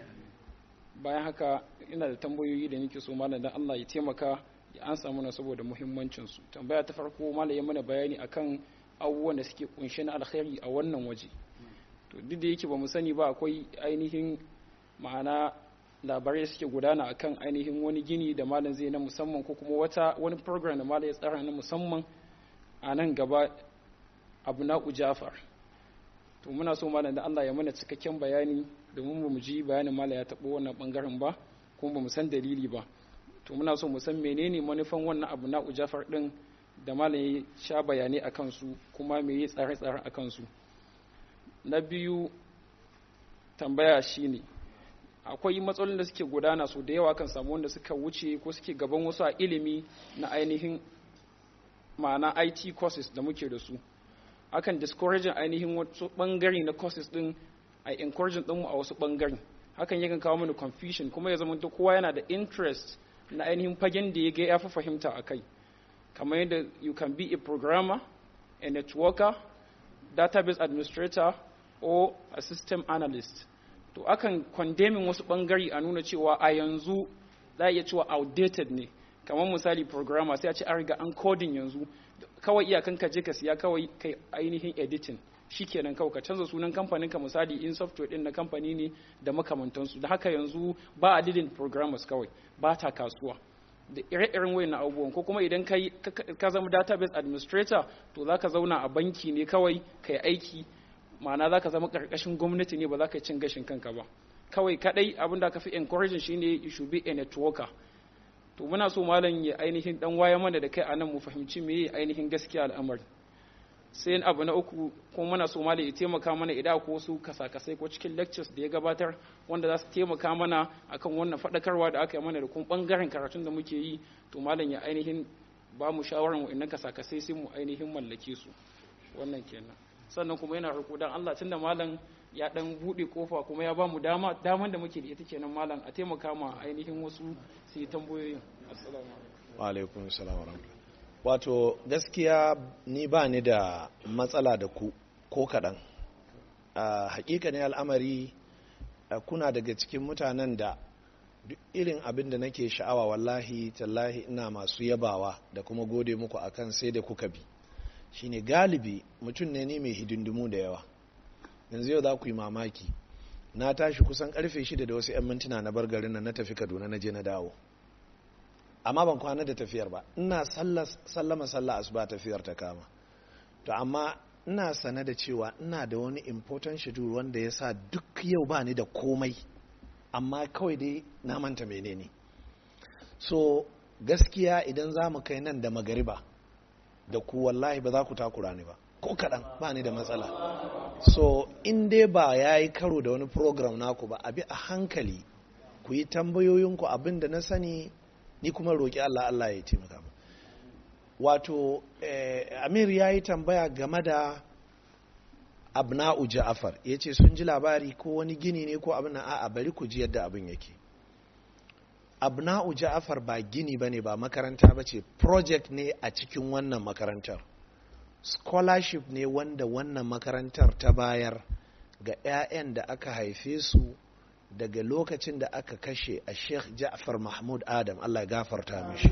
Bayan haka ina da tambayoyi da nake so malam dan Allah ya taimaka ya ansa mana saboda muhimmancin su. Tambaya ta farko malam ya mana bayani akan abubuwan da suke kunshe na alkhairi a wannan waje. To duk da yake ba mu sani ba akwai ainihin ma'ana labarai suke gudana akan ainihin wani gini da malam zai na musamman ko kuma wata wani program da malam ya tsara na musamman a nan gaba abu na jafar to muna so malam da Allah ya mana cikakken bayani domin mu ji bayanin malam ya taɓo wannan bangaren ba kuma ba mu san dalili ba to muna so mu san menene manufan wannan abu na jafar din da malam ya sha bayanai akan su kuma me ya tsare-tsare akan su na biyu tambaya shine akwai matsalolin da suke gudana su da yawa kan samu wanda suka wuce ko suke gaban wasu a ilimi na ainihin ma'ana IT courses da muke da su akan discouraging ainihin wasu bangare na courses din a encouraging din mu a wasu bangare hakan yakan kawo mana confusion kuma ya zama kowa yana da interest na ainihin fagen da ya ga ya fi fahimta a kai kamar yadda you can be a programmer a networker database administrator or a system analyst to akan condemning wasu bangare a nuna cewa a yanzu za a iya cewa outdated ne kamar misali programmer sai a ce an riga an coding yanzu kawai iyakan ka je ka siya kawai kai ainihin editing shikenan kawai ka canza sunan kamfanin ka misali in software din na kamfani ne da makamantansu da haka yanzu ba a didin programmers kawai ba ta kasuwa da ire-iren wayan abubuwan ko kuma idan ka zama database administrator to za ka zauna a banki ne kawai kai aiki ma'ana za ka zama ƙarƙashin gwamnati ne ba za ka cin gashin kanka ba kawai kadai abin da aka fi encouraging shine you should be a networker to muna so malam ya ainihin dan waya mana da kai anan mu fahimci me ainihin gaskiya al'amari sai abu na uku kuma muna so malam ya taimaka mana idan ko wasu kasakasai ko cikin lectures da ya gabatar wanda za su taimaka mana akan wannan faɗakarwa da aka yi mana da kuma bangaren karatun da muke yi to malam ya ainihin ba mu shawarar wa'annan kasakasai sai mu ainihin mallake su wannan kenan sannan kuma yana roƙo dan Allah tunda malam ya dan bude kofa kuma ya ba mu dama daman da muke da ita kenan malam a taimaka ma ainihin wasu su yi tambayoyin assalamu alaikum wa alaikum salam wa wato gaskiya ni ba ni da matsala da ku ko kaɗan a hakikanin al'amari kuna daga cikin mutanen da duk irin abin da nake sha'awa wallahi tallahi ina masu yabawa da kuma gode muku akan sai da kuka bi shine galibi mutum ne ni mai hidindimu da yawa yanzu yau za ku yi mamaki na tashi kusan karfe shida da wasu 'yan mintuna na bar garin nan na tafi kaduna na je na dawo amma ban kwana da tafiyar ba ina sallama sallah asuba tafiyar ta kama to amma ina sane da cewa ina da wani important schedule wanda ya sa duk yau ba ni da komai amma kawai dai na manta menene so gaskiya idan za mu kai nan da magariba da ku wallahi ba za ku takura ni ba ko kaɗan ba ni da matsala so in dai ba ya yi karo da wani program naku ba abi a hankali ku yi tambayoyinku abin da na sani ni kuma roƙi Allah Allah ya taimaka mu wato eh, Amir ya yi tambaya game da abna'u Ja'far ya ce sun ji labari ko wani gini ne ko abin a'a bari ku ji yadda abin yake abna'u Ja'far ba gini bane ba makaranta ba ce project ne a cikin wannan makarantar scholarship ne wanda wannan makarantar ta bayar ga 'ya'yan da aka haife su daga lokacin da aka kashe a sheikh ja'far mahmud adam allah gafarta mishi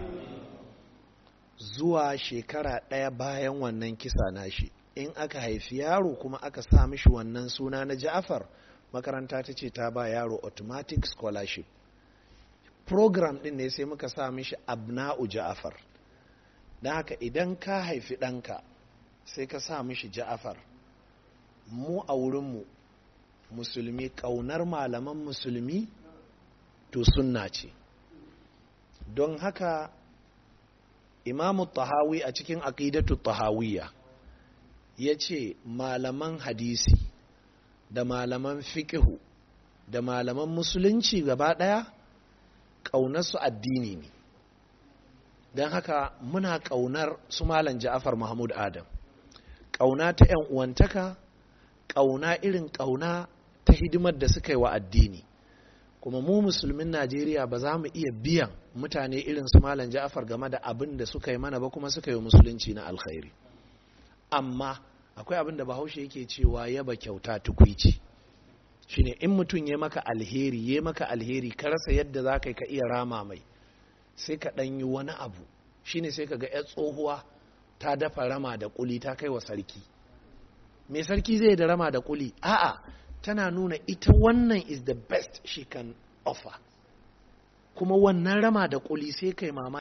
zuwa shekara ɗaya bayan wannan kisa nashi in aka haifi yaro kuma aka sa mishi wannan suna na ja'far makaranta ta ce ta ba yaro automatic scholarship program ɗin ne sai muka sa mishi abna'u ja'far don haka idan ka haifi ɗanka sai ka sa mishi ja'far mu a wurinmu musulmi ƙaunar malaman musulmi to sunna ce don haka imamu tahawi a cikin aqidatu tahawiyya ya ce malaman hadisi da malaman fiƙihu da malaman musulunci gaba ɗaya ƙaunarsu addini ne don haka muna ƙaunar su malam ja'afar mahmud adam ƙauna ta 'yan uwantaka ƙauna irin ƙauna ta hidimar da suka yi wa addini kuma mu musulmin najeriya ba za mu iya biyan mutane irin su malam ja'afar game da abin da suka yi mana ba kuma suka yi musulunci na alkhairi amma akwai abin da bahaushe yake cewa yaba kyauta tukwici shine in mutum ya maka alheri ya maka alheri ka rasa yadda za ka iya rama mai sai ka ɗan yi wani abu shine sai ka ga 'yar tsohuwa ta dafa rama da kuli ta kai wa sarki me sarki zai da rama da kuli a'a tana nuna ita wannan is the best she can offer kuma wannan rama da kuli sai kai mama